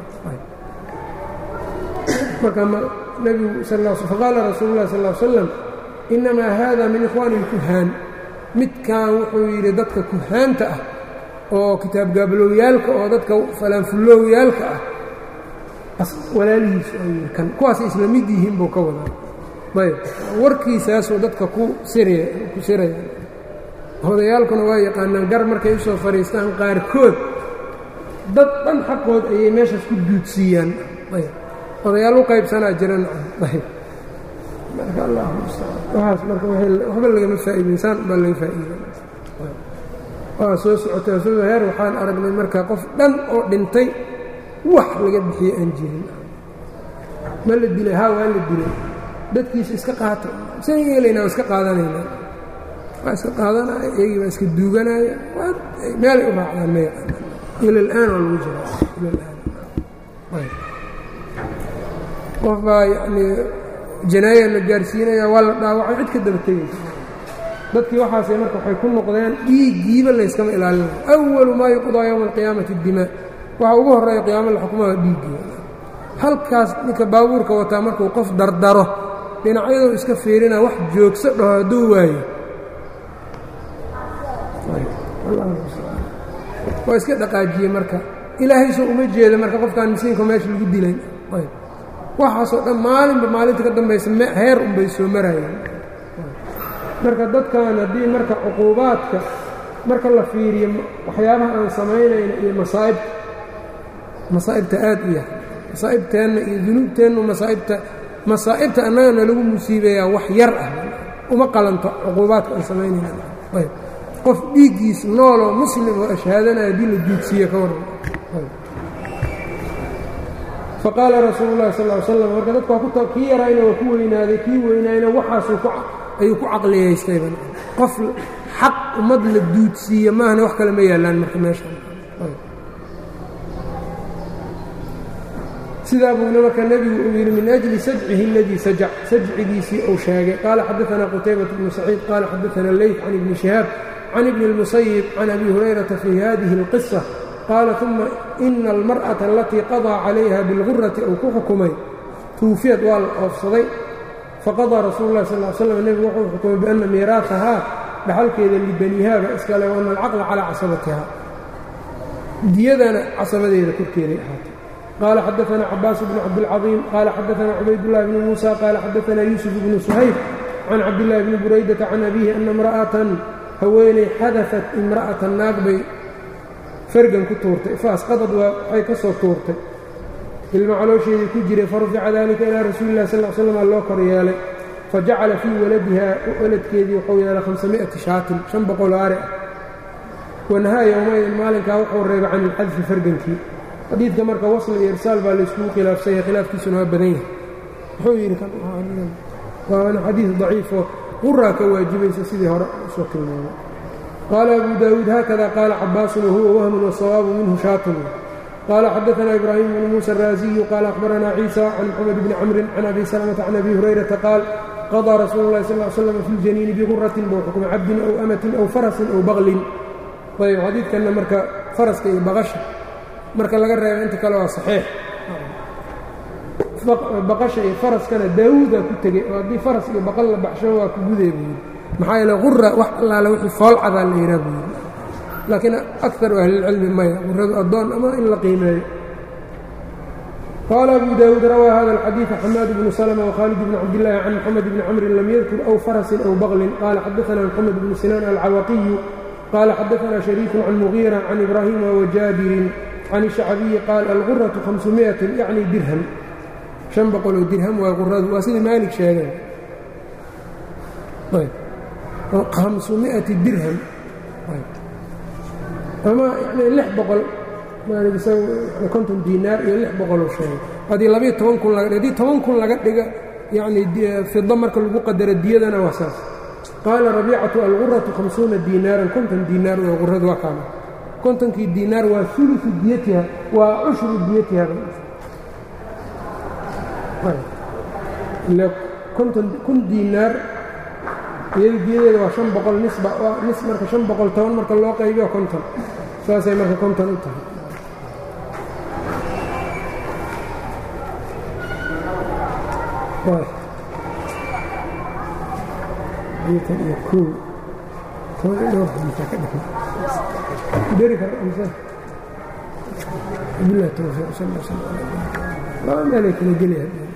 marka nebigu faqaala rasuulu llahi sal l slam innamaa haada min ikhwaani اlkuhaan midkan wuxuu yidhi dadka kuhaanta ah oo kitaab gaabaloowyaalka oo dadka falaanfulloowyaalka ah walaalihiis kan kuwaasay isla mid yihiin buu ka wadaa ayb warkiisaasuu dadka ku siraya ku siraya odayaalkuna waa yaqaanaan gar markay u soo fadhiistaan qaarkood dad dhan xaqood ayay meeshaas ku duudsiiyaan ayb odayaal u qaybsanaa jiran ayb marka allah mustacaan waxaas marka waxba lagama faa'iidin saan baa laga faa'iida waa soo socotay soo heer waxaan aragnay marka qof dhan oo dhintay wax laga bixiyey aan jirin ma la dilay haa waa la dilay dadkiisa iska qaata san yeelaynaa waa iska qaadanayna waa iska qaadanaya iyagii baa iska duuganaya meelay u raacdaan ma yaqaanaan ila اlآan waa lagu jiraa ila اlآan qof baa yanii janaaya la gaarsiinaya waa la dhaawacay cid ka daba tegaysa dadkii waxaasay marka waxay ku noqdeen dhiiggiiba layskama ilaalinayo أwalu maa yuqضىa yowma الqiyaamati الdimaa waxa ugu horeeya qiyaamo la xukumaha dhiiggii halkaas ninka baabuurka wataa markuu qof dardaro dhinacyadoo iska fiirina wax joogso dhaho hadduu waayo waa iska dhaqaajiyey marka ilaahay soo uma jeeda marka qofkaan misiinka meesha lagu dilayn waxaasoo dhan maalinba maalinta ka dambaysa heer unbay soo marayeen marka dadkan haddii marka cuquubaadka marka la fiiriyo waxyaabaha aan samaynayna iyo masaa'ibta masaa'ibta aad u yahay masaa'ibteenna iyo dunuubteennu masaa'ibta masaa'ibta annagana lagu musiibeeyaa wax yar ah uma qalanto cuquubaadka aan samaynayna ayb qof dhiiggiis nooloo muslim oo ashhaadanaya haddii la duudsiiye ka warran faqaala rasuulu llahi sal ly slam marka dadku waa ku kii yarayna waa ku weynaaday kii weynaayna waxaasuu ayuu ku caqliyaystayba qof xaq ummad la duudsiiye maahane wax kale ma yaallaan marka meeshan sidaa buuna marka nebigu uu yidhi min أجli sajcihi اladii sajac sajcigiisii uu sheegay qaala xadaثna qutaybaة bnu saciid qaala xadaثna leyt can ibni shihaab can ibni اlmusayib can abi hurayrata fii hadihi اlqiصة qaala ثuma ina اlmarأaةa alatii qaضىa calayha biاlgurati uu ku xukumay tuufiyad waa la oofsaday faqaضىa rasuulu اlah sal slam nebigu wuxuu xukumay biأna miiraaثahaa dhaxalkeeda libanihaaba iskale وana alcaqla calىa casabatiha diyadana casabadeeda korkeeday ahaatay qال xdثna cbاas بن cabdالcظيم qال xadثna cubaydاللh بن موسى qال xadثna يوسف بن سhayb can cabdاللahi بن burayدةa can أbيهi أna امرأةan haweeney xadaثat imرأaةa naag bay fergan ku tuurtay faasqadad waxay ka soo tuurtay ilma caloosheedii ku jiray farufica dalika ilىa rasuuli الlah sl sلم loo kor yeelay fajacala fii waladiha waladkeedii wuxuu yeelay hamسaمiئaةi shaatin شhan boqol aare ah wanahaa yowmaydin maalinkaa wuxuu reebay can ilxadfi fergankii xadiidka marka wasl iyo irsaal baa layskugu khilaafsanya khilaafkiisuna waa badan yahay wuxuu yidhi waana xadiid daciifoo quraa ka waajibaysa sidii hore usoo tilmaamay qaala abu daawuud haakada qaala cabaasun wahuwa wahmun wasawaabu minhu shaatun qaala xadaثna ibraahim bnu muuسى الraasiyu qaala akhbarana ciisa can mxamed bni camrin can abi salmةa can abi hurayrata qaal qaضىa rasuulu اlahi sal ly slam fi اljaniini biguratin buu xukmay cabdin aw amatin aw farasin aw baklin ayb xadiidkanna marka faraska iyo baqasha marka laga reeba inta kale waa saxiix baqasha iyo faraskana daawuudaa ku tegey oo haddii faras iyo baqal la baxsho waa ku gudee buu yidhi maxaa yeele qura wax allaale wixii foolcadaa la yihaa buu yidhi laakiin akaru ahlilcilmi maya quradu addoon ama in la qiimeeyo qaala abu daawuud rawaa hada alxadiida xamaad bnu slma wkhaalid bn cabdillaahi can moxamed bni camrin lam yadkur aw farasin aw baqlin qaala xadaثna moxamed bnu sinaan alcawaqiyu qaala xadaثna shariiku can mugiira can ibraahima wajaabirin can الشhacbiyi qaal alguraةu hamsumiئatin yacni dirham شhan boqoloo dirham waa quradu waa sidii maalik sheegeen hamsumiئati dirham ama yani lix boqol maalig isaga konton diinaar iyo lix boqoloo sheegay haddii labayo toban kun laga haddii toban kun laga dhiga yacni fido marka lagu qadaro diyadana waa saas qaala rabiicatu alguraةu hamsuuna diinaaran konton diinaar waa quradu waa kaama kontonkii diinaar waa uluثu diyatiha waa cushru diyatiha konton kun diinaar iyada diyadeeda waa شhan boqol nisba nis marka شhan boqol toban marka loo qaybiyo konton saasay marka konton u tahay iyo ko toban iyo dhowr xadiisaa ka dhexay deri kara amse bilah towfiiq sal sl laba meelay kala gelaya